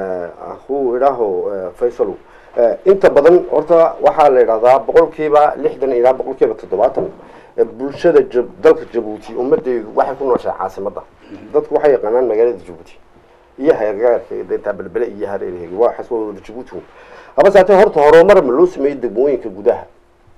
aku idhaaho eh, faysalow eh, inta badan horta waxaa la idhahdaa boqolkiiba lixdan ilaa boqolkiiba toddobaatan eh, bulshada jab- dalka jabuuti ummadeedu waxay ku nooshahay caasimadda dadku waxay yaqaanaan magaalada jabuuti iyo hareergaarka deetaa belbele iyo hareerheegi waa xaswa wada jabuuti habase hatee horta horumar ma loo sameeyey degmooyinka gudaha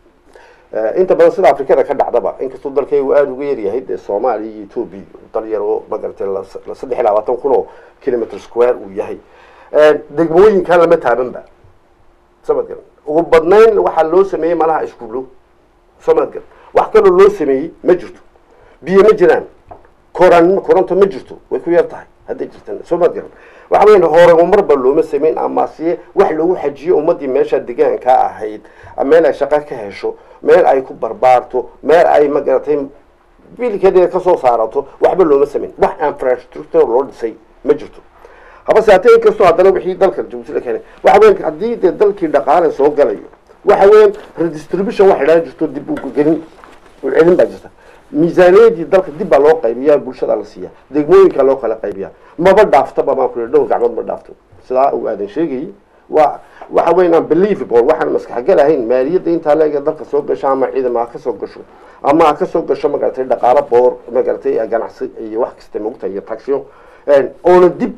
Eh, inta badan sida afrikada ka dhacdaba inkastoo dalkaygu aada uga yaryahay dee soomaaliya iyo etoobiya dal yar oo magaratay la la saddex iyo labaatan kun oo kilometer square uu yahay Eh, degmooyinka lama taabanba samad garan ugu badnayn waxaa loo sameeyey malaha iskuulo samad garan wax kaloo loo sameeyey ma jirto biyo ma jiraan koran koronto ma jirto way ku yar tahay hadday jirtan samad garan waxa weyan horumarba looma sameyn ama siye wax loogu xajiyo ummadii meesha degaanka ahayd meel ay shaqo ka hesho meel ay ku barbaarto meel ay magaratay biilkeeda kasoo saarato waxba looma sameyn wax infrastructure loo dhisay ma jirto habase hatee inkastoo haddana wixii dalka jabuuti la keenay waxa weyan haddii dee dalkii dhaqaale soo galayo waxa weyan redistribution wax idhaan jirto dib ugelin celin baa jirta miisaaniyadii dalka dib baa loo qaybiyaa bulshada la siiya degmooyinka loo kala qaybiyaa maba dhaaftaba baan ku dhowr gacmood ma dhaafto sidaa uu aadan sheegayay waa waxa weyn unbelievable waxaan maskaxgal ahayn maaliyadda intaa leega dalka soo gasho ama ciidama ha ka soo gasho ama ha ka soo gasho magaratay dhaqaalo boor magaratay ganacsi iyo wax kasta mogta iyo tagsyo oona dib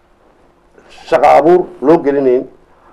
shaqo abuur loo gelinayn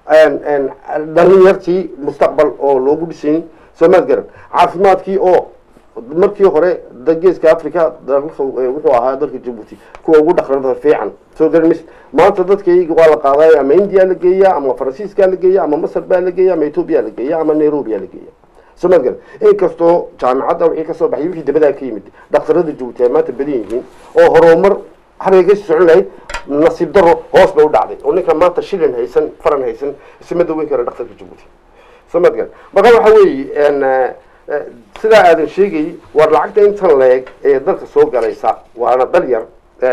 dhalinyartii mustaqbal oo loogu dhisayn soomaad garan caafimaadkii oo markii hore da- geeska africa dalka wuxuu ahaa dalka jabuuti kuwa ugu dhaqrada fiican soo garmis maanta dadkayga waa la qaaday ama india la geeya ama faransiiska la geeya ama masar baa la geeya ama ethoobia la geeya ama nairobi la geeya soomaad garan inkastoo jaamacadda wixii kasoo baxay wixii dabadaa ka yimid dhaqtarada jabuuti ay maanta badan yihiin oo horumar habeyga socon lahayd nasiib daro hoos bay u dhacday oo ninka maanta shilin haysan faran haysan isma daweyn kara dhaqtarka jabuuti soomaad garan marka waxa weeye sidaa aadan sheegayay war lacagta intan leeg ee dalka soo galaysa waana dal yar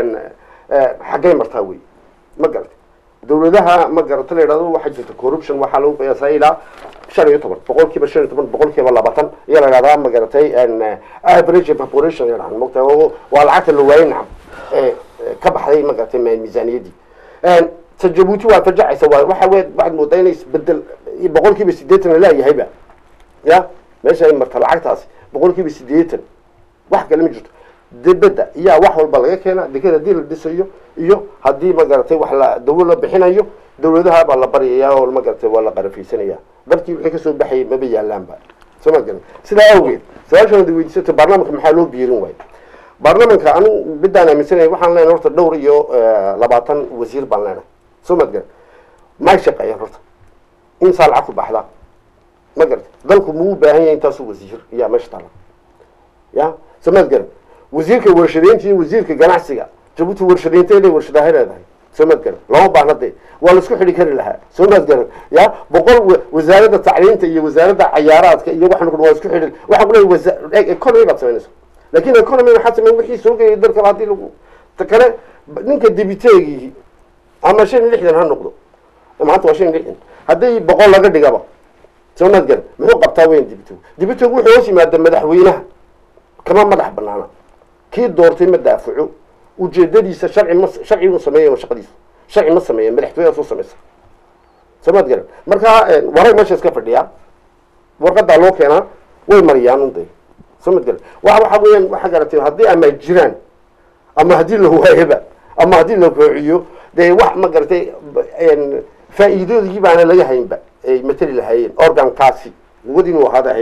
xaggay martaa wey ma garata dawladaha ma garata la yidhahdo waxaa jirta corruption waxaa lagu qiyaasaa ilaa shan iyo toban boqol kiiba shan iyo toban boqol kiiba labaatan ayaa la yidhahdaa ma garatay average population yadhahan mogta waa lacagta la waayay nacam ee ka baxday ma garatay miisaaniyaddii ta jabuuti waa fajacaysa waa waxa wey waxaad moodaa inay isbedel boqol kiiba sideetan la leeyahayba ya meesha ay marta lacagtaasi boqol kiiba sideetan wax kale ma jirto dibadda iyaa wax walba laga keena deked haddii la dhisayo iyo haddii magaratay wax la dawo la bixinayo dawladaha baa la baryaya oo magaratay waa la qarafaysanaya dalkii wixii kasoo baxayay maba yaalaanba soo ma garan sidaa awgeed su-aashan ad weydiisato baarlamanka maxaa loo biirin waayo baarlamanka anu midaan aaminsanay waxaan leenahay horta dhowr iyo labaatan wasiir baan leenahay soo maad garan may shaqeeyaan horta insaa lacag ku baxdaa ma garata dalku muu baahan yahay intaasu wasiir iyaa meesha taala ya soo maad garan wasiirka warshadeynta iyo wasiirka ganacsiga jabuuti warshadeynteeday warshadaha leedahay soo maad garan lama baahna dee waa laisku xidhi kari lahaa soo maad garan ya boqol wasaaradda tacliinta iyo wasaaradda cayaaraadka iyo waxaan waa isku xidhi waxaan ku leeyahay wasa economy baad samaynaysa laakin economy waxaa sameyn wixii soo geeyay dalkaba haddii lagu ta kale ninka debiteegihi ama shan iyo lixdan ha noqdo maanta waa shan iyo lixdan haddii boqol laga dhigaba soo maad garan muxuu qabtaa weyn dibitog dibitog wuxuu hoos yimaada madaxweynaha kama madax banaana kii doortay ma daafaco ujeedadiisa sharci ma sharci uu sameeya shaqadiisa sharci ma sameeya madaxtooyaha soo sameysa soo maad garan marka warag meesha iska fadhiyaa warqadaa loo keenaa way mariyaan unday soo maad garan wa waxa weeyaan waxaa garatay haddii ama jiraan ama haddii la waayaba ama haddii la koociyo dee wax ma garatay faa'iidadii baana laga haynba ay matali lahaayeen organkaasi quwad inuu ahaad ahayd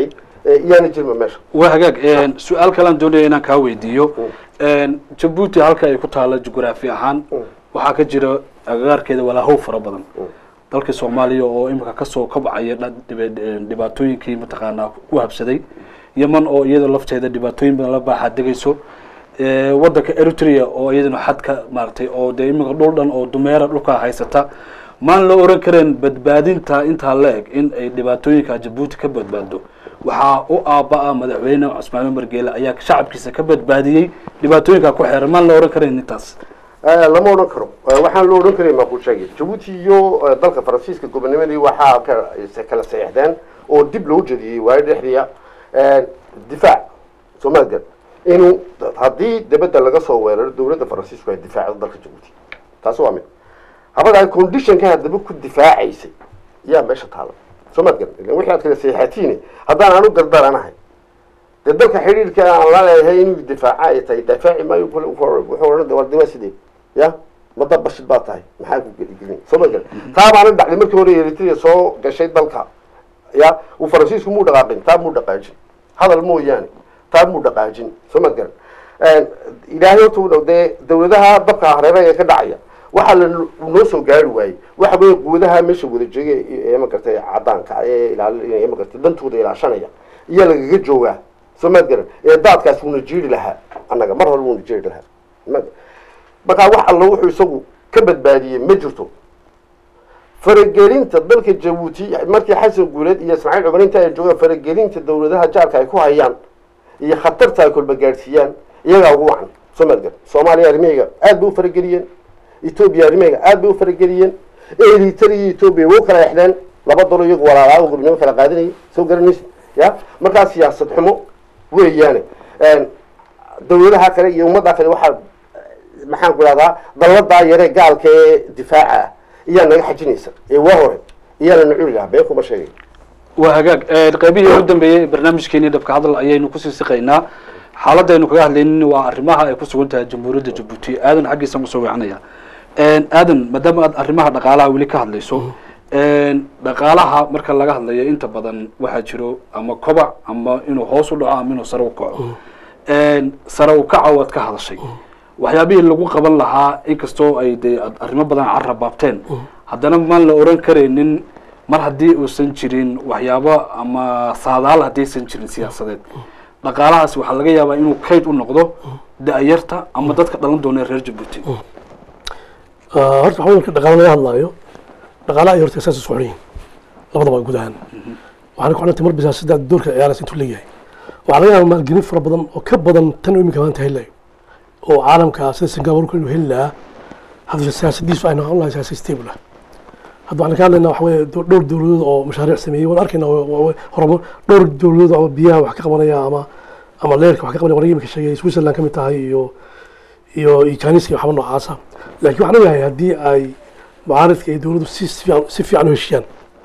iyaana jirma meesha waa hagaag su-aal kalaan doonaya inaan kaa weydiiyo jabuuti halka ay ku taalo jugraafi ahaan waxaa ka jira agagaarkeeda walaahow fara badan dalkii soomaaliya oo imika kasoo kabcaya dhibaatooyinkii mataqaanaa ku habsaday yeman oo iyada lafteeda dhibaatooyin badan la baaxaa degayso wadanka eritrea oo iyadana xadka maaragtay oo dee imika dhul dhan oo dumeera dhulkaa haysata maan la oran kareen badbaadinta intaa la eg in ay dhibaatooyinka jabuuti ka badbaado waxaa u aaba-a madaxweyne cusmaane margeele ayaa shacabkiisa ka badbaadiyey dhibaatooyinka ku xeeran maan la oran kareen intaas lama odhan karo waxaan loo odhan karay maa ku sheegay jabuuti iyo dalka faransiiska gobonimadii waxaa kala saxeexdeen oo dib loo jediyey waayo dhexdiya difaac soomaalgan inuu haddii dibadda laga soo weeraro dowladda faransiisku ay difaacdo dalka jabuuti taasi waa mid habadaa conditionka haddaba ku difaacaysay yaa meesha taala soomaalgan wixii aad kala saxeexatiine haddaan aanu dardaranahay dee dalka xidhiirka aan la leeyahay inuu difaaca ay tahay difaaci maayo wuxuu odhan war dima sidee ya mada bashid baa tahay maxaa ku geligelin soo ma garan taa baana dhacday markii hore eritrea soo gashay dalka ya uu faransiisku muu dhaqaaqin taa muu dhaqaajin hadal mooyaane taa muu dhaqaajin soo ma garan ilaahay horta dee dawladaha dabka hareeraha ee ka dhacaya waxaa la noo soo gaari waayey waxa weeye quwadaha meesha wada jooga ee magartay cadaanka ee ilaal magartay dantooda ilaashanaya iyaa lagaga joogaa soo maad garan ee daadkaas wuuna jiiri lahaa annaga mar hore wuuna jiiri lahaa markaa wax alla wuxuu isagu ka badbaadiyey ma jirto faragelinta dalka jabuuti markii xasan guuleed iyo ismaaciil cumar inta ay joogaan faragelinta dawladaha jaarka ay ku hayaan iyo khatarta ay kolba gaadhsiiyaan iyagaa ugu wacan soo maad garan soomaaliya arrimahayga aad bay u farageliyeen etoobiya arrimahayga aad bay u farageliyeen eritrea iyo etoobiya way u kala exdeen laba dalo iyagu walaalaa oo gobnimo kala qaadanayay soo garanaysa ya markaa siyaasad xumo weeyaane dawladaha kale iyo ummadda kale waxaa maxaan ku idhahdaa dalladaa yaree gaalka ee difaaca ah iyaa naga xajinaysa ee waa hore iyaana na cuni lahaa been kuma sheegay waa hagaag qaybihii ugu dambeeyey barnaamijkeenii dhabka hadal ayaynu kusii siqaynaa xaaladaynu kaga hadlaynin waa arrimaha ay ku sugan tahay jamhuuriyadda jabuuti aadan xaggiisa usoo weecanaya aadan maadaama aad arrimaha dhaqaalaha weli ka hadlayso dhaqaalaha marka laga hadlayo inta badan waxaa jiro ama kobac ama inuu hoos u dhaco ama inuu sare u kaco sare u kaca waad ka hadashay waxyaabihii lagu qaban lahaa inkastoo ay dee arrimo badan carrabaabteen haddana maan la oran karaynin mar haddii uusan jirin waxyaabo ama saadaal haddaysan jirin siyaasadeed dhaqaalahaas waxaa laga yaabaa inuu kayd u noqdo da-yarta ama dadka dhalan doona reer jabuuti horta waxaa marka dhaqaala laga hadlaayo dhaqaalaha iyo horta saas isku xidhan yihin labadaba guud ahaan waxaana ku xidhantay mar bisa sidaa doorka ciyaaraysa intuu leeyahay waxaa laga yaabaa maalgelin fara badan oo ka badan tan uu iminka maanta helayo oo caalamka sida singapore inuu heli lahaa hadda siyaasadiisu ay noqon lahay siyaasad stable ah hadda waxaan ka hadlaynaa waxa weeye dhowr dowladood oo mashaariic sameeyey waan arkaynaa horumar dhowr dowladood ama biyaha wax ka qabanaya ama ama leerka wax ka qabanaya wanaga iminka sheegay switzerland ka mid tahay iyo iyo iyo janiska iyo waxba noocaasa laakiin waxaan ogahay haddii ay mucaaridka iyo dowladdu si fiican si fiican u heshiiyaan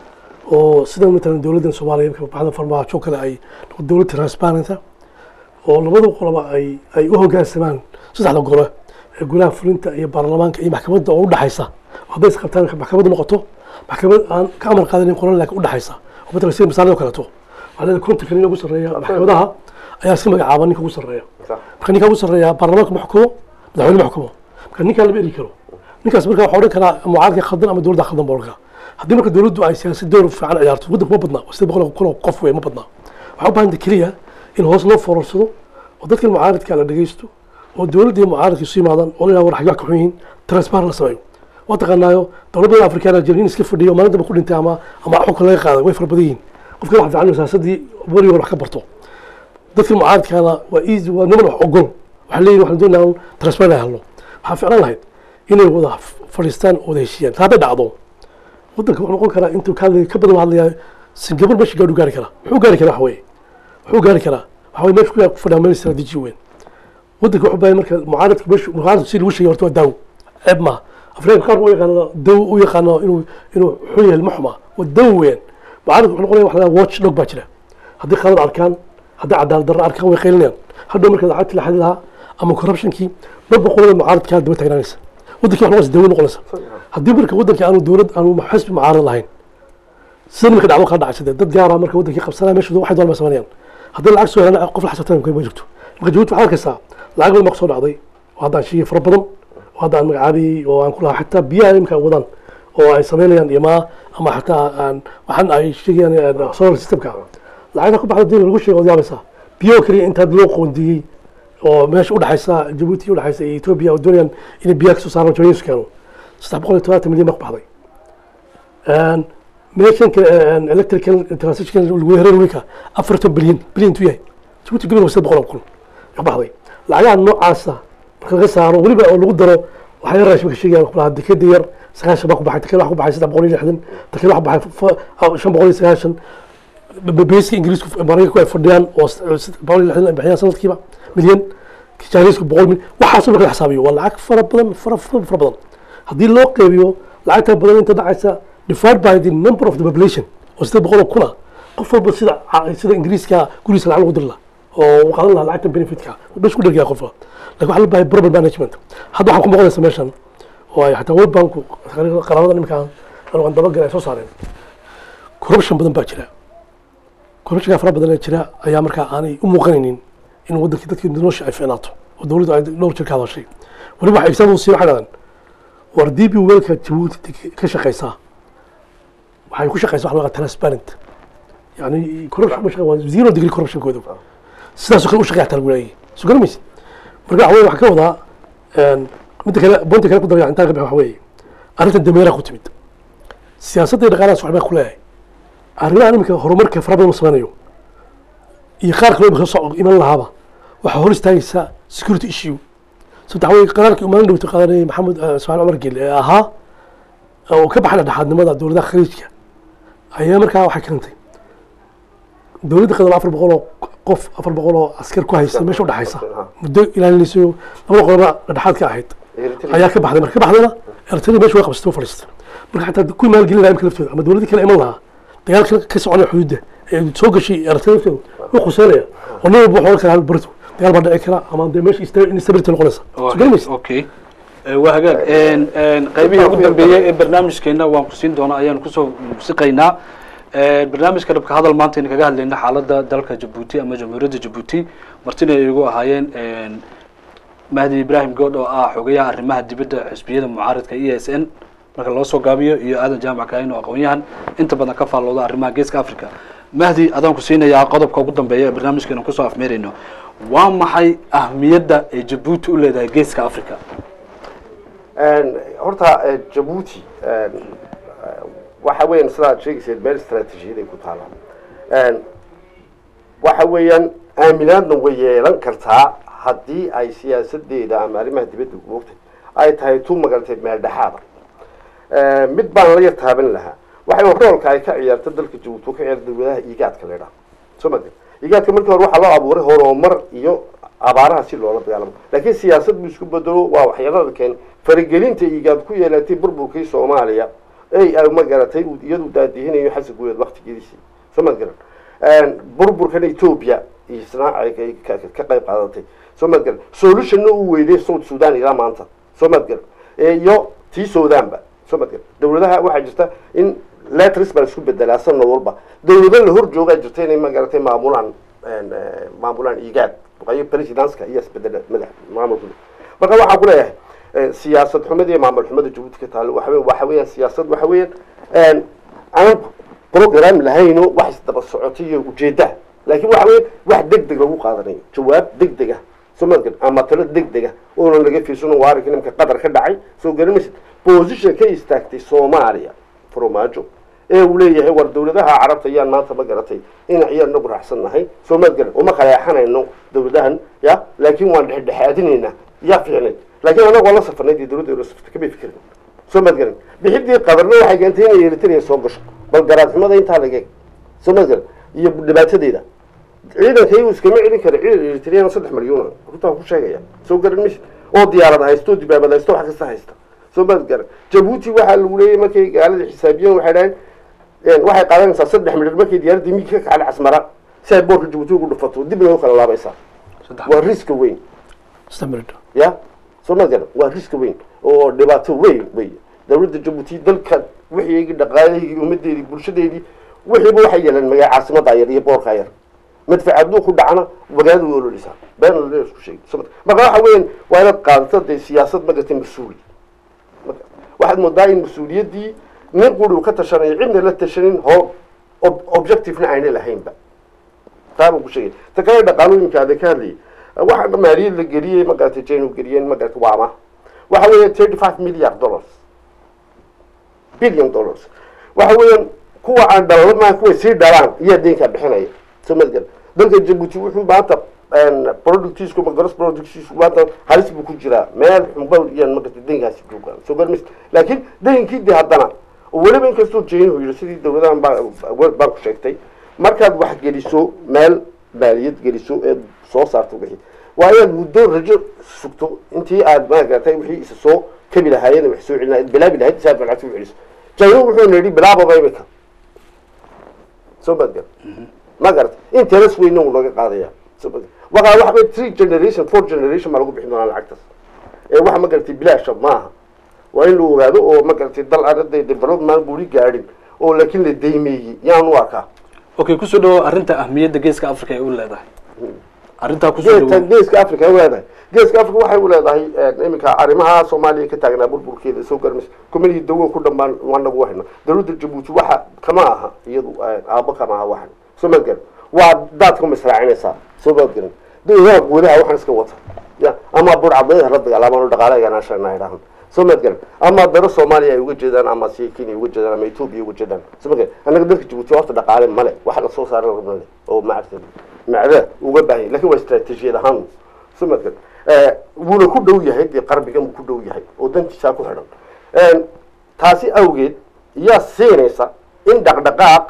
oo sida matalan dowladdan soomaaliya imika baxda farmaajo kale ay dowlad transparenta oo labada qoloba ay ay u hoggaansamaan saddexda gole ee golaha fulinta iyo baarlamaanka iyo maxkamadda oo udhexaysa hadday is qabtaan maxkamaddu noqoto maxkamad aan ka amar qaadanin qolan laakiin udhexaysa oo matalan sida masaalada oo kaleeto waxaa leedahay kontonka nin ugu sarreeya maxkamadaha ayaa si magacaaba ninka ugu sarreeya marka ninka ugu sarreeya baarlamaanka ma xukumo madaxweyne ma xukumo marka ninkaa lama eri karo ninkaas marka waxaa odhan karaa mucaaradka khaldan ama dowladda khaldan baa odhan karaa haddii marka dowladdu ay siyaasad door fiican ciyaarto waddanku ma badnaa sida boqol kun oo qof wey ma badnaa waxaa u baahanta keliya in hoos loo fororsado oo dadkan mucaaradka la dhegeysto oo dowladda iyo mucaaradka isu yimaadaan oo la war xaggaa ka xun yihiin transparent la sameeyo waa taqaanaayo dowlad badan afrikaan jira in iska fadhiyo maalintaba ku dhintay ama ama xukun laga qaaday way fara badan yihiin qofka wax fiican siyaasadii warigoor wax ka barto dadkan mucaaradkaana waa easy waa niman wax ogol waxaa leeyihin waxaan doonaa transparent helno waxaa ficlan lahayd inay wada fadhiistaan oo wada heshiiyaan hadday dhacdo waddanka wuxuu noqon karaa intuu ka hadlay ka badan hadlayaa singapore meesha gaadhu gaari karaa muxuu gaari karaa waxa weeye wuxuu gaari karaa waxa weye meesha ku fadhiyaa meel istaraatiiji weyn waddanka wuxuu bahay marka mucaaradka meesha mucaaradku si lagu sheegay horta waa daawo ceeb maaha afrikaanka qaar u yaqaano daw u yaqaano inuu inuu xun yahay ma xuma waa dawo weeyaan mucaaradka wuxuu noqonaya wax la watch dog baa jira haddii khalad arkaan haddii cadaalad darro arkaan way qaylinayaan hadhow marka lacagtii la xadi lahaa ama corruptionkii mar boqolada mucaaradkaa daba taagnaanaysa waddankii wax noqonaysa dawo noqonaysa haddii marka waddankii aanu dowlad aanu xisbi mucaarad lahayn sida marka dhacdo kala dhacaysa dee dad gaara marka waddankii qabsanaya meesha waxay doonaan bay sameynayaan haddii lacag soo helaan qof la xisabtan ma jirto marka jabuuti waxaad arkaysaa lacag badan baa kusoo dhacday oo haddaan sheegay fara badan oo haddaan magacaabiyey oo aan ku lahaa xataa biyaha imika ay wadaan oo ay samaynayaan imaa ama xataa aan waxaan ay sheegayaan solar systemka lacagta ku baxda diin lagu sheego od yaabaysaa biyo keliya intaad loo qoondiyey oo meesha udhexaysa jabuuti udhexaysa iyo etoobiya oo doonayaan inay biyaha kasoo saaraan jooyinsu keeno saddex boqol iyo todobaatan milyan baa ku baxday meeshan electrical transition lagu hereer wiilka afartan bilyan bilyan intuu yahay jabuuti gebiga saddex boqol oo kun ka baxday lacagaha noocaasa marka laga saaro weliba oo lagu daro waxaa yar raashimka sheegayaan ku lahaa dekeda yar sagaashan baa ku baxay tekeda wax ku baxay saddex boqol iyo lixdan tekeda wax ku baxay shan boqol iyo sagaashan beeska ingiriisku maraykanku ay fadhiyaan oo boqol iyo lixdan ay bixiyaan sanadkiiba milyan jaanisku boqol milyan waxaasoo marka la xisaabiyo waa lacag fara badan fara fara fara badan haddii loo qeybiyo lacagta badan inta dhacaysa divided by the number of the population oo siddeed boqol oo kuna qof walba sida sida ingiriiska gurigiisa lacag lagu diri lahaa oo uu qaadan lahaa lacagta benefitka bas ku dhergaya qofka lakin waxaa la bahay proper management hadda waxaan ku muuqanaysa meeshan oo ay xataa world banku qaraabada imika aan dabagal ay soo saareen corruption badan baa jira corruptionka fara badan ee jira ayaa markaa aanay u muuqanaynin in waddankii dadkii nolosha ay fiicnaato oo dowladdu ay dhowr jir ka hadashay weliba waxa example sii waxay dhahdeen war db weelka jabuuti ka shaqaysaa waxay ku shaqaysaa wax laga transparent yani corruption ma shaqa waa zero degree corruptionkooda sidaasoo kale u shaqeeya xataa lagu leeyahay soo garamaysid marka waxa weye waxaan ka wadaa midda kale boonta kale ku daraya intaan ka bix waxa weeye arrintan dameeraha ku timid siyaasadda iyo dhaqaalahaas waxbaa ku leeyahay arrimahan iminka horumarka fara badan u sameynayo iyo qaar kaloo imika soo iman lahaaba waxaa hor istaagaysaa security issue sababta waxa weye qaraarkii umaalin dhowta qaadanayay maxamed ismaaciil cumar gel ee ahaa oo ka baxay dhexaadnimada dowladaha khaliijka ayaa markaa waxay keentay dowladda qadan afar boqol oo qof afar boqol oo askar ku haysta meesha udhexaysa muddo ilaalinayso labada qoloba dhexaad ka ahayd ayaa ka baxday marka ka baxdayna eritrea meesha way qabsatay oo fadhiistay marka xataa kuwii maalgelin lahaa imka laftooda ama dowladdii kale iman lahaa dagaalka ka soconaya xuduudda ee soo gashay eritrea laftooda wuu khuseynaya oo nin walba wuxuu kala barto dagaal baa dhici kara ama dee meesha instability noqonaysa soo garamaysa okay waa hagaag qaybihii ugu dambeeyey ee barnaamijkeena waan ku siin doonaa ayaanu kusoo musiqaynaa barnaamijka dhabka hadal maanta aynu kaga hadlayna xaaladda dalka jabuuti ama jamhuuriyadda jabuuti martina ay igu ahaayeen mahdi ibrahim good oo ah xogayaha arrimaha dibadda xisbiyada mucaaradka e s n marka loo soo gaabiyo iyo aadan jaamac kaahin oo aqoon-yahan inta badan ka faallooda arrimaha geeska africa mahdi adaan ku siinayaa qodobka ugu dambeeya ee barnaamijkeena kusoo afmeerayno waa maxay ahmiyadda ay jabuuti u leedahay geeska africa horta jabuuti waxa weeyaan sidaad sheegayseed meel istraatiijiyaday ku taala waxa weeyaan aaminaadna way yeelan kartaa haddii ay siyaasadeeda ama arrimaha dibadda moogtay ay tahay tu magarantay meel dhexaada mid baan la yar taaban lahaa waxay roolka ay ka ciyaarta dalka jabuuti oo ka ciyaarta dawladaha iigaadka la idhaha soo ma iigaadka markii hore waxaa loo abuuray horumar iyo abaaraha si loola dagaalamo laakiin siyaasad buu isku bedelo waa waxyaalada keen faragelinta iigaad ku yeelatay burburkii soomaaliya ey ay ma garatay iyadu daadihinayo xasan guuleed waktigeediisii soo ma garan burburkan etoobiya isna ay ka qayb qaadatay soo ma garan solutionna uu weyday south sudan ilaa maanta soo ma garan iyo tii sudanba soo ma garan dawladaha waxaa jirta in letris baa isku bedelaa sanad walba dawlado la hor joogaa jirta inay ma garatay maamulaan maamulaan iigaad ay presidenska iyo isbedela madax maamulka marka waxaan ku leeyahay siyaasad xumada iyo maamul xumada jabuuti ka taalo waxa waxa weeyaan siyaasad waxa weeyaan aan program lahayno wax isdaba socotay iyo ujeeda laakiin waxa weeyaan wax deg deg lagu qaadanayo jawaab deg deg ah soo maadkan ama talo deg deg ah oonan laga fiirsano waa arrinka nimka qatar ka dhacay soo garamaysid position ka istaagtay soomaaliya farmaajo ee uu leeyahay war dawladaha carabta ayaan maanta ma garatay in ayaan nagu raacsan nahay soo maad garan uma qaleexanayno dawladahan ya laakiin waan dhexdhexaadinaynaa yaa fiicnay laakiin anagoo la safarnay dee dawladda ula safartay kamay fikirin soo maad garan bixidii qadarna waxay keentay inay eritrea soo gasho bal garaadxumada intaa lageeg soo maad garan iyo dhibaatadeeda ciidanka iyagu iskama celin kara ciidan eritreana saddex malyuuna runtaan ku sheegaya soo garan maysid oo diyaarad haysto dibaabad haysto wax kasta haysta soo maad garan jabuuti waxaa lagu leeyahay markay gaalada xisaabiyeen waxay dhahayn waxay qaadanaysaa saddex midhir markay diyaaradii miig ka kacda casmara si ay boorka jabuuti ugu dhufato dibna u kala laabaysaa waa riska weyn ya soo ma garan waa riska weyn oo dhibaato weyn wey dawladda jabuuti dalka wixii dhaqaalahaygi ummadeedii bulshadeedii wixiiba waxay yeeleen magaa caasimadda yar iyo boorka yar madfac hadduu ku dhacna magaalada way ololeysaa been la isku sheegay Soo- marka waxa weeyaan waa inaad qaadato dee siyaasad magartay mas-uuli Marka, waxaad moodaa in mas-uuliyaddii nin quri uu ka tashanayo cidna la tashanin hoo ob- objectivena ayna lahaynba taa baan ku sheegay ta kale dhaqaalooyinka aada ka hadlayay waxa maaliyad la geliyey magarata jaynu geliyeen magarata waama waxa weeya thirty five milliard dollars billion dollars waxa weeyaan kuwa aan dhalalo maa kuwa sii dhalaan iyaa deynkaa bixinaya soo madgal dalka jabuuti wuxuu maanta productiisku gross productiisku maanta halis buu ku jiraa meel xunba iyaan magarata deynkaasi joogaan soo garmis laakiin deynkii de haddana oo weliba inkastoo jeynuhu yidhi sidii dowladahan baa world bank sheegtay markaad wax geliso meel maaliyad geliso ee soo saarto wixii waa inaad muddo rajo sugto intii aad maagaratay wixii isa soo kabi lahaayeen wax soo celin bilaabi lahayd si aad lacagta u celiso jaynu wuxuu yidhi bilaababa imika soo badgal ma garata interes weyna uu naga qaadaya soo badgal waxa waxa bay three generation four generation baa lagu bixin doonaa lacagtaas ee waxa ma garatay bilaasha maaha waa in la ogaado oo ma garatay dal arday development buri gaadhin oo laakiin la deymeeyey yaan u arkaa okay kusoo dhawo arrinta ahmiyadda geeska africa ay u leedahay arrintaa kusoo geeska dhawo geeska africa ay u leedahay geeska africa waxay u leedahay iminka arrimaha soomaaliya ka taagnaa burburkeeda soo garmis kumanihii dawo ku dhammaan waanagu wahayna dowladda jabuuti waxa kama aha iyadu aabo kama aha waxan soo maadgaran waa daadka ma israacinaysaa soo maadgaran dowladaha guudaha waxaan iska wata ya ama burcadayda la dagaalaamaan oo dhaqaalaganashana idhahan soo maadgaran ama daro soomaaliya ay uga jeedaan ama si kenya uga jeedaan ama etoobiya uga jeedaan soo maadgaran annaga dalka jabuuti horta dhaqaale male waxa la soo saaran male oo macagta macda uga baahan yahay lakin waa istaraatiijiyad ahaan soo maadgaran wuuna ku dhow yahay dee qarbigan buu ku dhow yahay oo dantiisaa ku xidhan taasi awgeed yaa siinaysa in dhaqdhaqaaq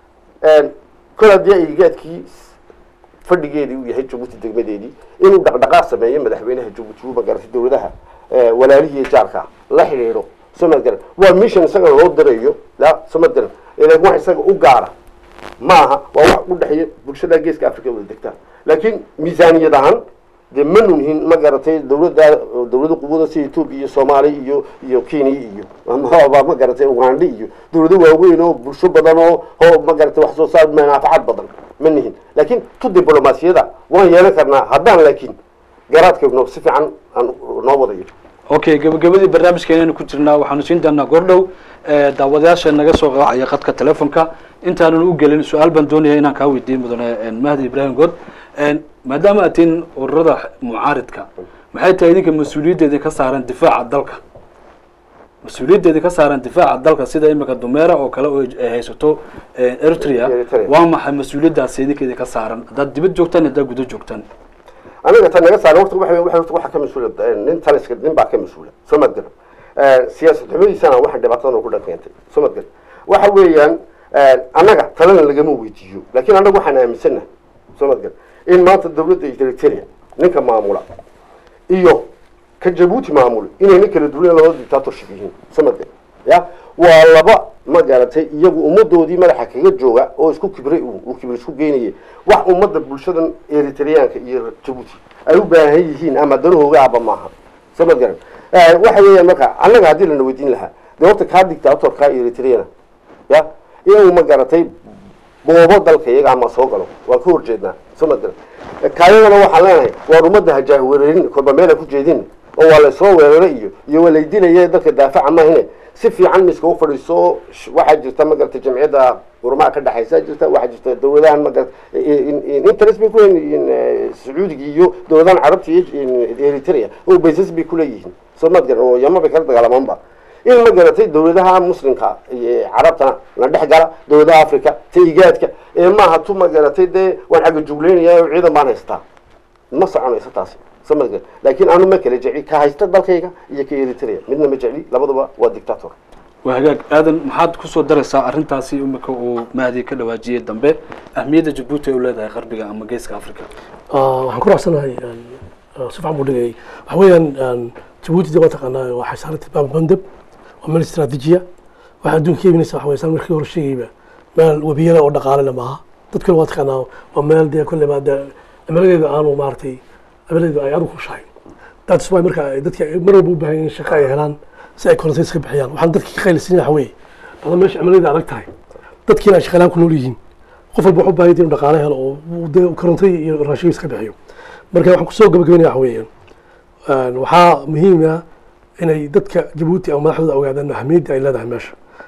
kol haddii aygaadkii fadhigeedii uu yahay jabuuti degmadeedii inuu dhaqdhaqaaq sameeyo madaxweynaha jabuuti uu magaratay dowladaha walaalihii jaarka la xidhiidho soo maadgaran waa mission isaga loo dirayo la soo maadgaran ilan wax isaga u gaara maaha waa wax u dhexeeya bulshada geeska africa wada degtaa laakiin miisaaniyad ahaan dee ma nunhin ma garatay dowladda dowlada quwada sida etoobiya iyo soomaaliya iyo iyo kenya iyo amaba ma garatay ugandha iyo dowlado waaweyn oo bulsho badan oo oo ma garatay wax soo saar manaafacaad badan ma nihin laakiin tu diblomaasiyada waan yeelan karnaa haddaan laakiin garaadkeenu si fiican aan noo wadayo okay gabagabadii barnaamijkeenaynu ku jirnaa waxaanu siin doonaa goordhow daawadayaasha naga soo qaacaya qadka telefonka intaanan u gelin su-aal baan doonaya inaan kaa weydiin mudane mahdi ibrahim good maadaama aad tihiin ururada mucaaridka maxay tahay idinka mas-uuliyaddeedii ka saaran difaaca dalka mas-uuliyaddeedii ka saaran difaaca dalka sida imika dumeera oo kale oo ay haysato eritrea Eritrea. waa maxay mas-uuliyaddaasi idinkeedii ka saaran haddaad dibad joogtaan haddaad guda joogtaan aniga tan naga saaran horta waxa waxa waxa ka mas-uula nin taliska nin baa ka mas-uula soo mad garan siyaasad xumadiisana waxa dhibaatadan ku dhan keentay soo mad garan waxa weeyaan annaga talana lagama weydiiyo laakiin annaga waxaan aaminsanahay soo mad garan in maanta dowladda eritrea ninka maamula iyo ka jabuuti maamul inayna kala duwan laba dictatorship yihiin soo mad garan ya waa laba ma garatay iyagu ummadoodii madaxa kaga jooga oo isku kibray uu uu kibir isku geynayay wax ummadda bulshadan eritreyaanka iyo jabuuti ay u baahan yihiin ama danahooga aba maaha soo mad garan waxa weeyaan marka annaga haddii lana weydiin lahaa dee horta kaa dictatorka eritreana ya inuu ma garatay boobo dalka iyaga ama soo galo waan ka horjeednaa soo mad garan kaayadana waxaan leenahay waar ummadda hajaahwereerin kolba meela ku jeedin oo waa laysoo weeraro iyo iyo waa laydilaya dalka daafaca mahine si fiican miska u fadhiiso sh- waxaa jirta magarata jamciyadda qurmaha ka dhexaysa jirta waxaa jirta dowladahan magarata interest bay kuleeyihiin sacuudiga iyo dowladahan carabta iyo in- eritrea oo baysas bay kuleeyihiin soo maad garan oo yama bay kala dagaalamanba in ma garatay dowladaha muslimka iyo carabtana la dhex gala dowladaha africa ta igaadka ee maaha tu ma garatay dee waan xagga jugleynaya oo ciidan baan haystaa ma soconayso taasi soo ma garan laakiin anu ma kala jecli ka haysta dalkayga iyo ka eritrea midna ma jecli labaduba waa dictator waa hagaag aadan maxaad kusoo daraysaa arrintaasi imika uu mahdi ka dhawaajiyey dambe ahmiyadda jabuuti ay u leedahay qarbiga ama geeska africa waxaan ku raacsanahay si fiican buu dhigayay waxa weeyaan jabuuti de waa taqaanaa waxay saarantay baab mandab waa meel istaraatiijiya waxaa adduunka ka imanaysa waxa weeye saan markii hore sheegayba meel webiyada oo dhaqaalena maaha dadkana waa taqaanaa waa meel dee kolleyba dee cimiladeedu aanu maaragtay cimiladeedu ay aad u kushahay that's why marka ay dadka ay mar walba u baahan yihiin shaqo ay helaan si ay korontays ka bixiyaan waxaan dadka ka qaylisan waxa weeye dhada meesha cimiladeeda adag tahay dadkiina ay shaqalaan ku nool yihiin qof walba wuxuu u baahan yahay inuu dhaqaale helo oo uu dee koronto iyo raashinkiisa ka bixiyo marka waxaan kusoo gabagabeynaya waxa weeyaan een, waxaa muhiim ah inay dadka jabuuti ama madaxdooda ogaadaan ahmiyadda ay leedahay meesha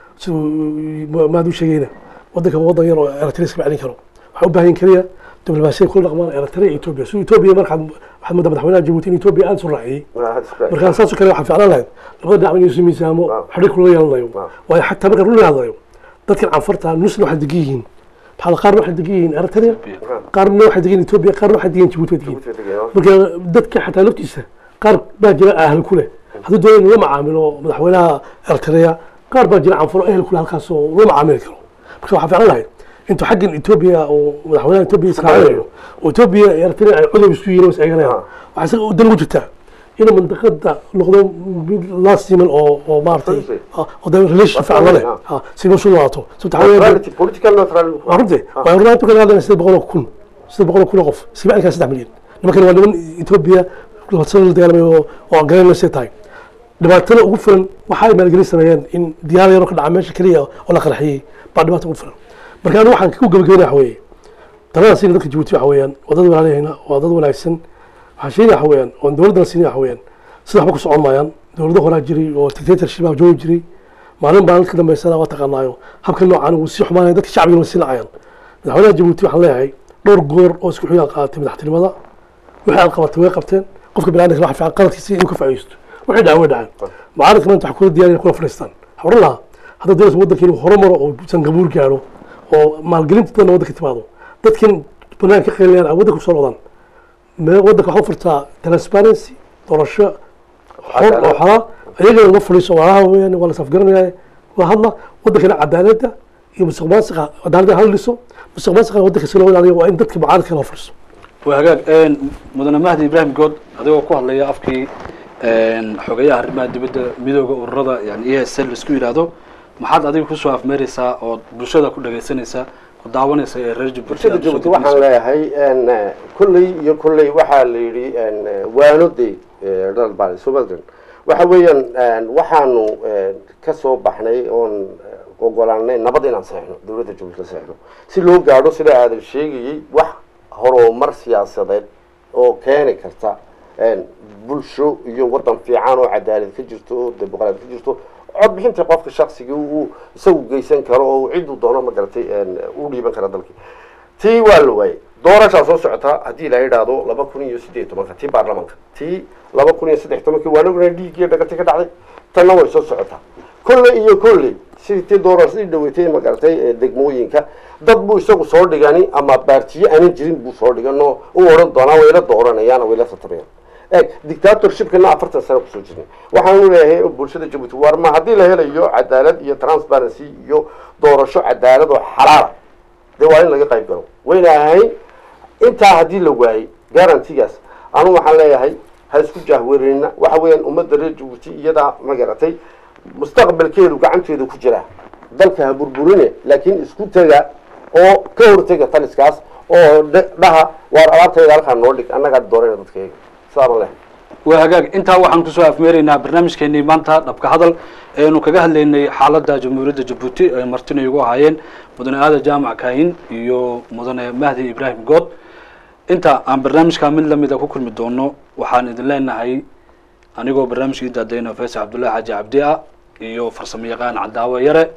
siduu maad u sheegayna wadanka waa wadan yar oo eritrea iska celin karo waxaa u baahan yihin keliya diblomaasiyad kula dhaqmaan eritrea iyo etoobiya siduu etoobiya markaad waxaad moodaa madaxweynaha jabuuti in etoobiya aada isu raaciyey markaa saasoo kale waxaa ficlaan lahayd labada dhinac inuu isu miisaamo xidhiir kula yeelanayo waayo xataa marka run hadlayo dadkan canfarta nusna waxay degan yihiin maxaa la- qaarna waxay degan yihiin eritrea qaarna waxay degan yihiin etoobiya qaarna waxay degan yihiin jabuuti way degan yihiin marka dadka xataa laftiisa qaar baa jira ahal ku leh hadduu doonayo inuu la macaamilo madaxweynaha eritrea qaar baa jira canfuro ehel ku leh halkaas oo la macaamili karo marka waxaa ficlan lahayd intuu xaggan etoobiya oo madaxweynaha etoobiya israacinayo oo etoobiya iyo eritrea ay cudow isu yihiin oo is eeganayaan waxaa isaga dan ugu jirtaa inuu mandaqada noqdo mid last siman oo oo maaragtay ah, oo dee relation fiican la leh ah, si noshu laato sababta waxaa weeye political neutrality waa runtii waa runtii ka hadlayna siddeed boqol oo kun siddeed boqol oo kun oo qof iska bacin kara saddex milyan nimankan waa niman etoobiya labasano la dagaalamay oo oo aan garanayna say tahay dhibaatada ugu filan waxa ay maalgelin sameeyeen in diyaar yaro ka dhaca meesha keliya oo la qarxiyey baa dhibaata ugu filan marka anigu waxaan ku gabagabeynaya waxa weeye talada siina dadka jabuuti waxa weeyaan waa dad walaalahayna waa dad wanaagsan waxaan sheegaya waxa weeyaan oon dowladdana siinaya waxa weeyaan sida waxba ku socon maayaan dowlado horaa jiray oo dictatorship ah joogi jiray maalin baan ka dambeysana waa taqaanaayo habka noocan uu sii xumaanaya dadka shacbiga sii nacayaan madaxweynaha jabuuti waxaan leeyahay dhowr goor oo isku xigaa qaadatay madaxtinimada wixii aad qabatay way qabteen qofka biniadamka waxa fiican qaladkiisa inuu ka faa'iidaysto wixii dhacay way dhaceen mucaaradka maanta waxay kula diyaariyan kula fadhiistaan waxaan odhan lahaa hadda dowladda waddanka inuu horumaro oo sangabuur gaadho oo maalgelinta dadna waddanka timaado dadkan banaanka ka qeylinayaan ay waddanka kusoo noqdaan me- waddanka waxaa u furtaa transparency doorasho xor oo xalaa ayagana la fadhiiso walaalaha weeyaan waa la safgaranaya waa hadla waddankana cadaaladda iyo musuq maasuqa cadaaladda hala dhiso musuq maasuqa waddanka si loo ilaaliyo waa in dadka mucaaradka la fadhiiso waa hagaag een, mudane mahdi ibraahim good adigoo ku hadlaya afkii een, xogeyaha arrimaha dibadda midooda ururada yani e s l isku yidhaahdo maxaad adiga kusoo afmeereysaa ood bulshada ku dhagaysanaysaa ku daawanaysa ee reer jabuuti bulshada aad usoo jabuuti waxaan gudbinayso? leeyahay n kolley iyo kolley waxaa la yidhi n waano de dhalbal somalilan waxa weeyaan n waxaanu ka soo baxnay oon ogolaanay nabad inaan seexno dowladda jabuuti la seexno si loo gaadho sida aadan sheegayey wax horumar siyaasadeed oo keeni karta n bulsho iyo waddan fiican oo cadaalad ka jirto oo dimuqraad ka jirto codbixinta qofka shaksiga uu isagu geysan karo oo cidduu doono ma garatay u dhiiban kara dalkii tii waa la waayey doorashaa soo socota haddii la yidhaahdo laba kun iyo siddeed iyo tobanka tii baarlamaanka tii laba kun iyo saddex tobankii waan ognahay dhiiggiyo dhagatay ka dhacday tanna way soo socotaa kolley iyo kolley sidii tii doorashadii dhaweetay ma garatay ee degmooyinka dad buu isagu soo dhigani ama baartiyo aanan jirin buu soo dhigan oo u odhan doonaa wayla dooranayaan oo wayla tartamayaan eeg dictatorshipkana afartan sano kusoo jirnay waxaanu leeyahay bulshada jabuuti war ma haddii la helayo cadaalad iyo transparency iyo doorasho cadaalad oo xalaala dee waa in laga qayb galo wayna ahayn intaa haddii la waayey garantigaas anu waxaan leeyahay ha isku jahwareerina waxa weeyaan ummadda reer jabuuti iyadaa ma garatay mustaqbalkeedu gacanteeda ku jira dalka ha burburine laakiin isku tega oo ka hortega taliskaas oo dhe- dhaha waar alaabtayda halkaa noo dhig annagaa doorayna dadkayga sidaama leh waa hagaag intaa waxaan kusoo afmeeraynaa barnaamijkeenii maanta dhabka hadal eenu kaga hadlaynay xaaladda jamhuuriyadda jabuuti ay martina igu ahaayeen mudane aadan jaamac kaahin iyo mudane mahdi ibraahim good inta aan barnaamijkaa mid lamida ku kulmi doono waxaan idin leenahay anigoo barnaamijkii daadayna faysal cabdullahi xaaji cabdi ah iyo farsamo yaqaan cadaawe yare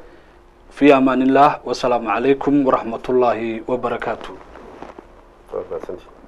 fi amaan illah wasalaamu calaykum waraxmat ullaahi wabarakaatu Waa mahadsantihin.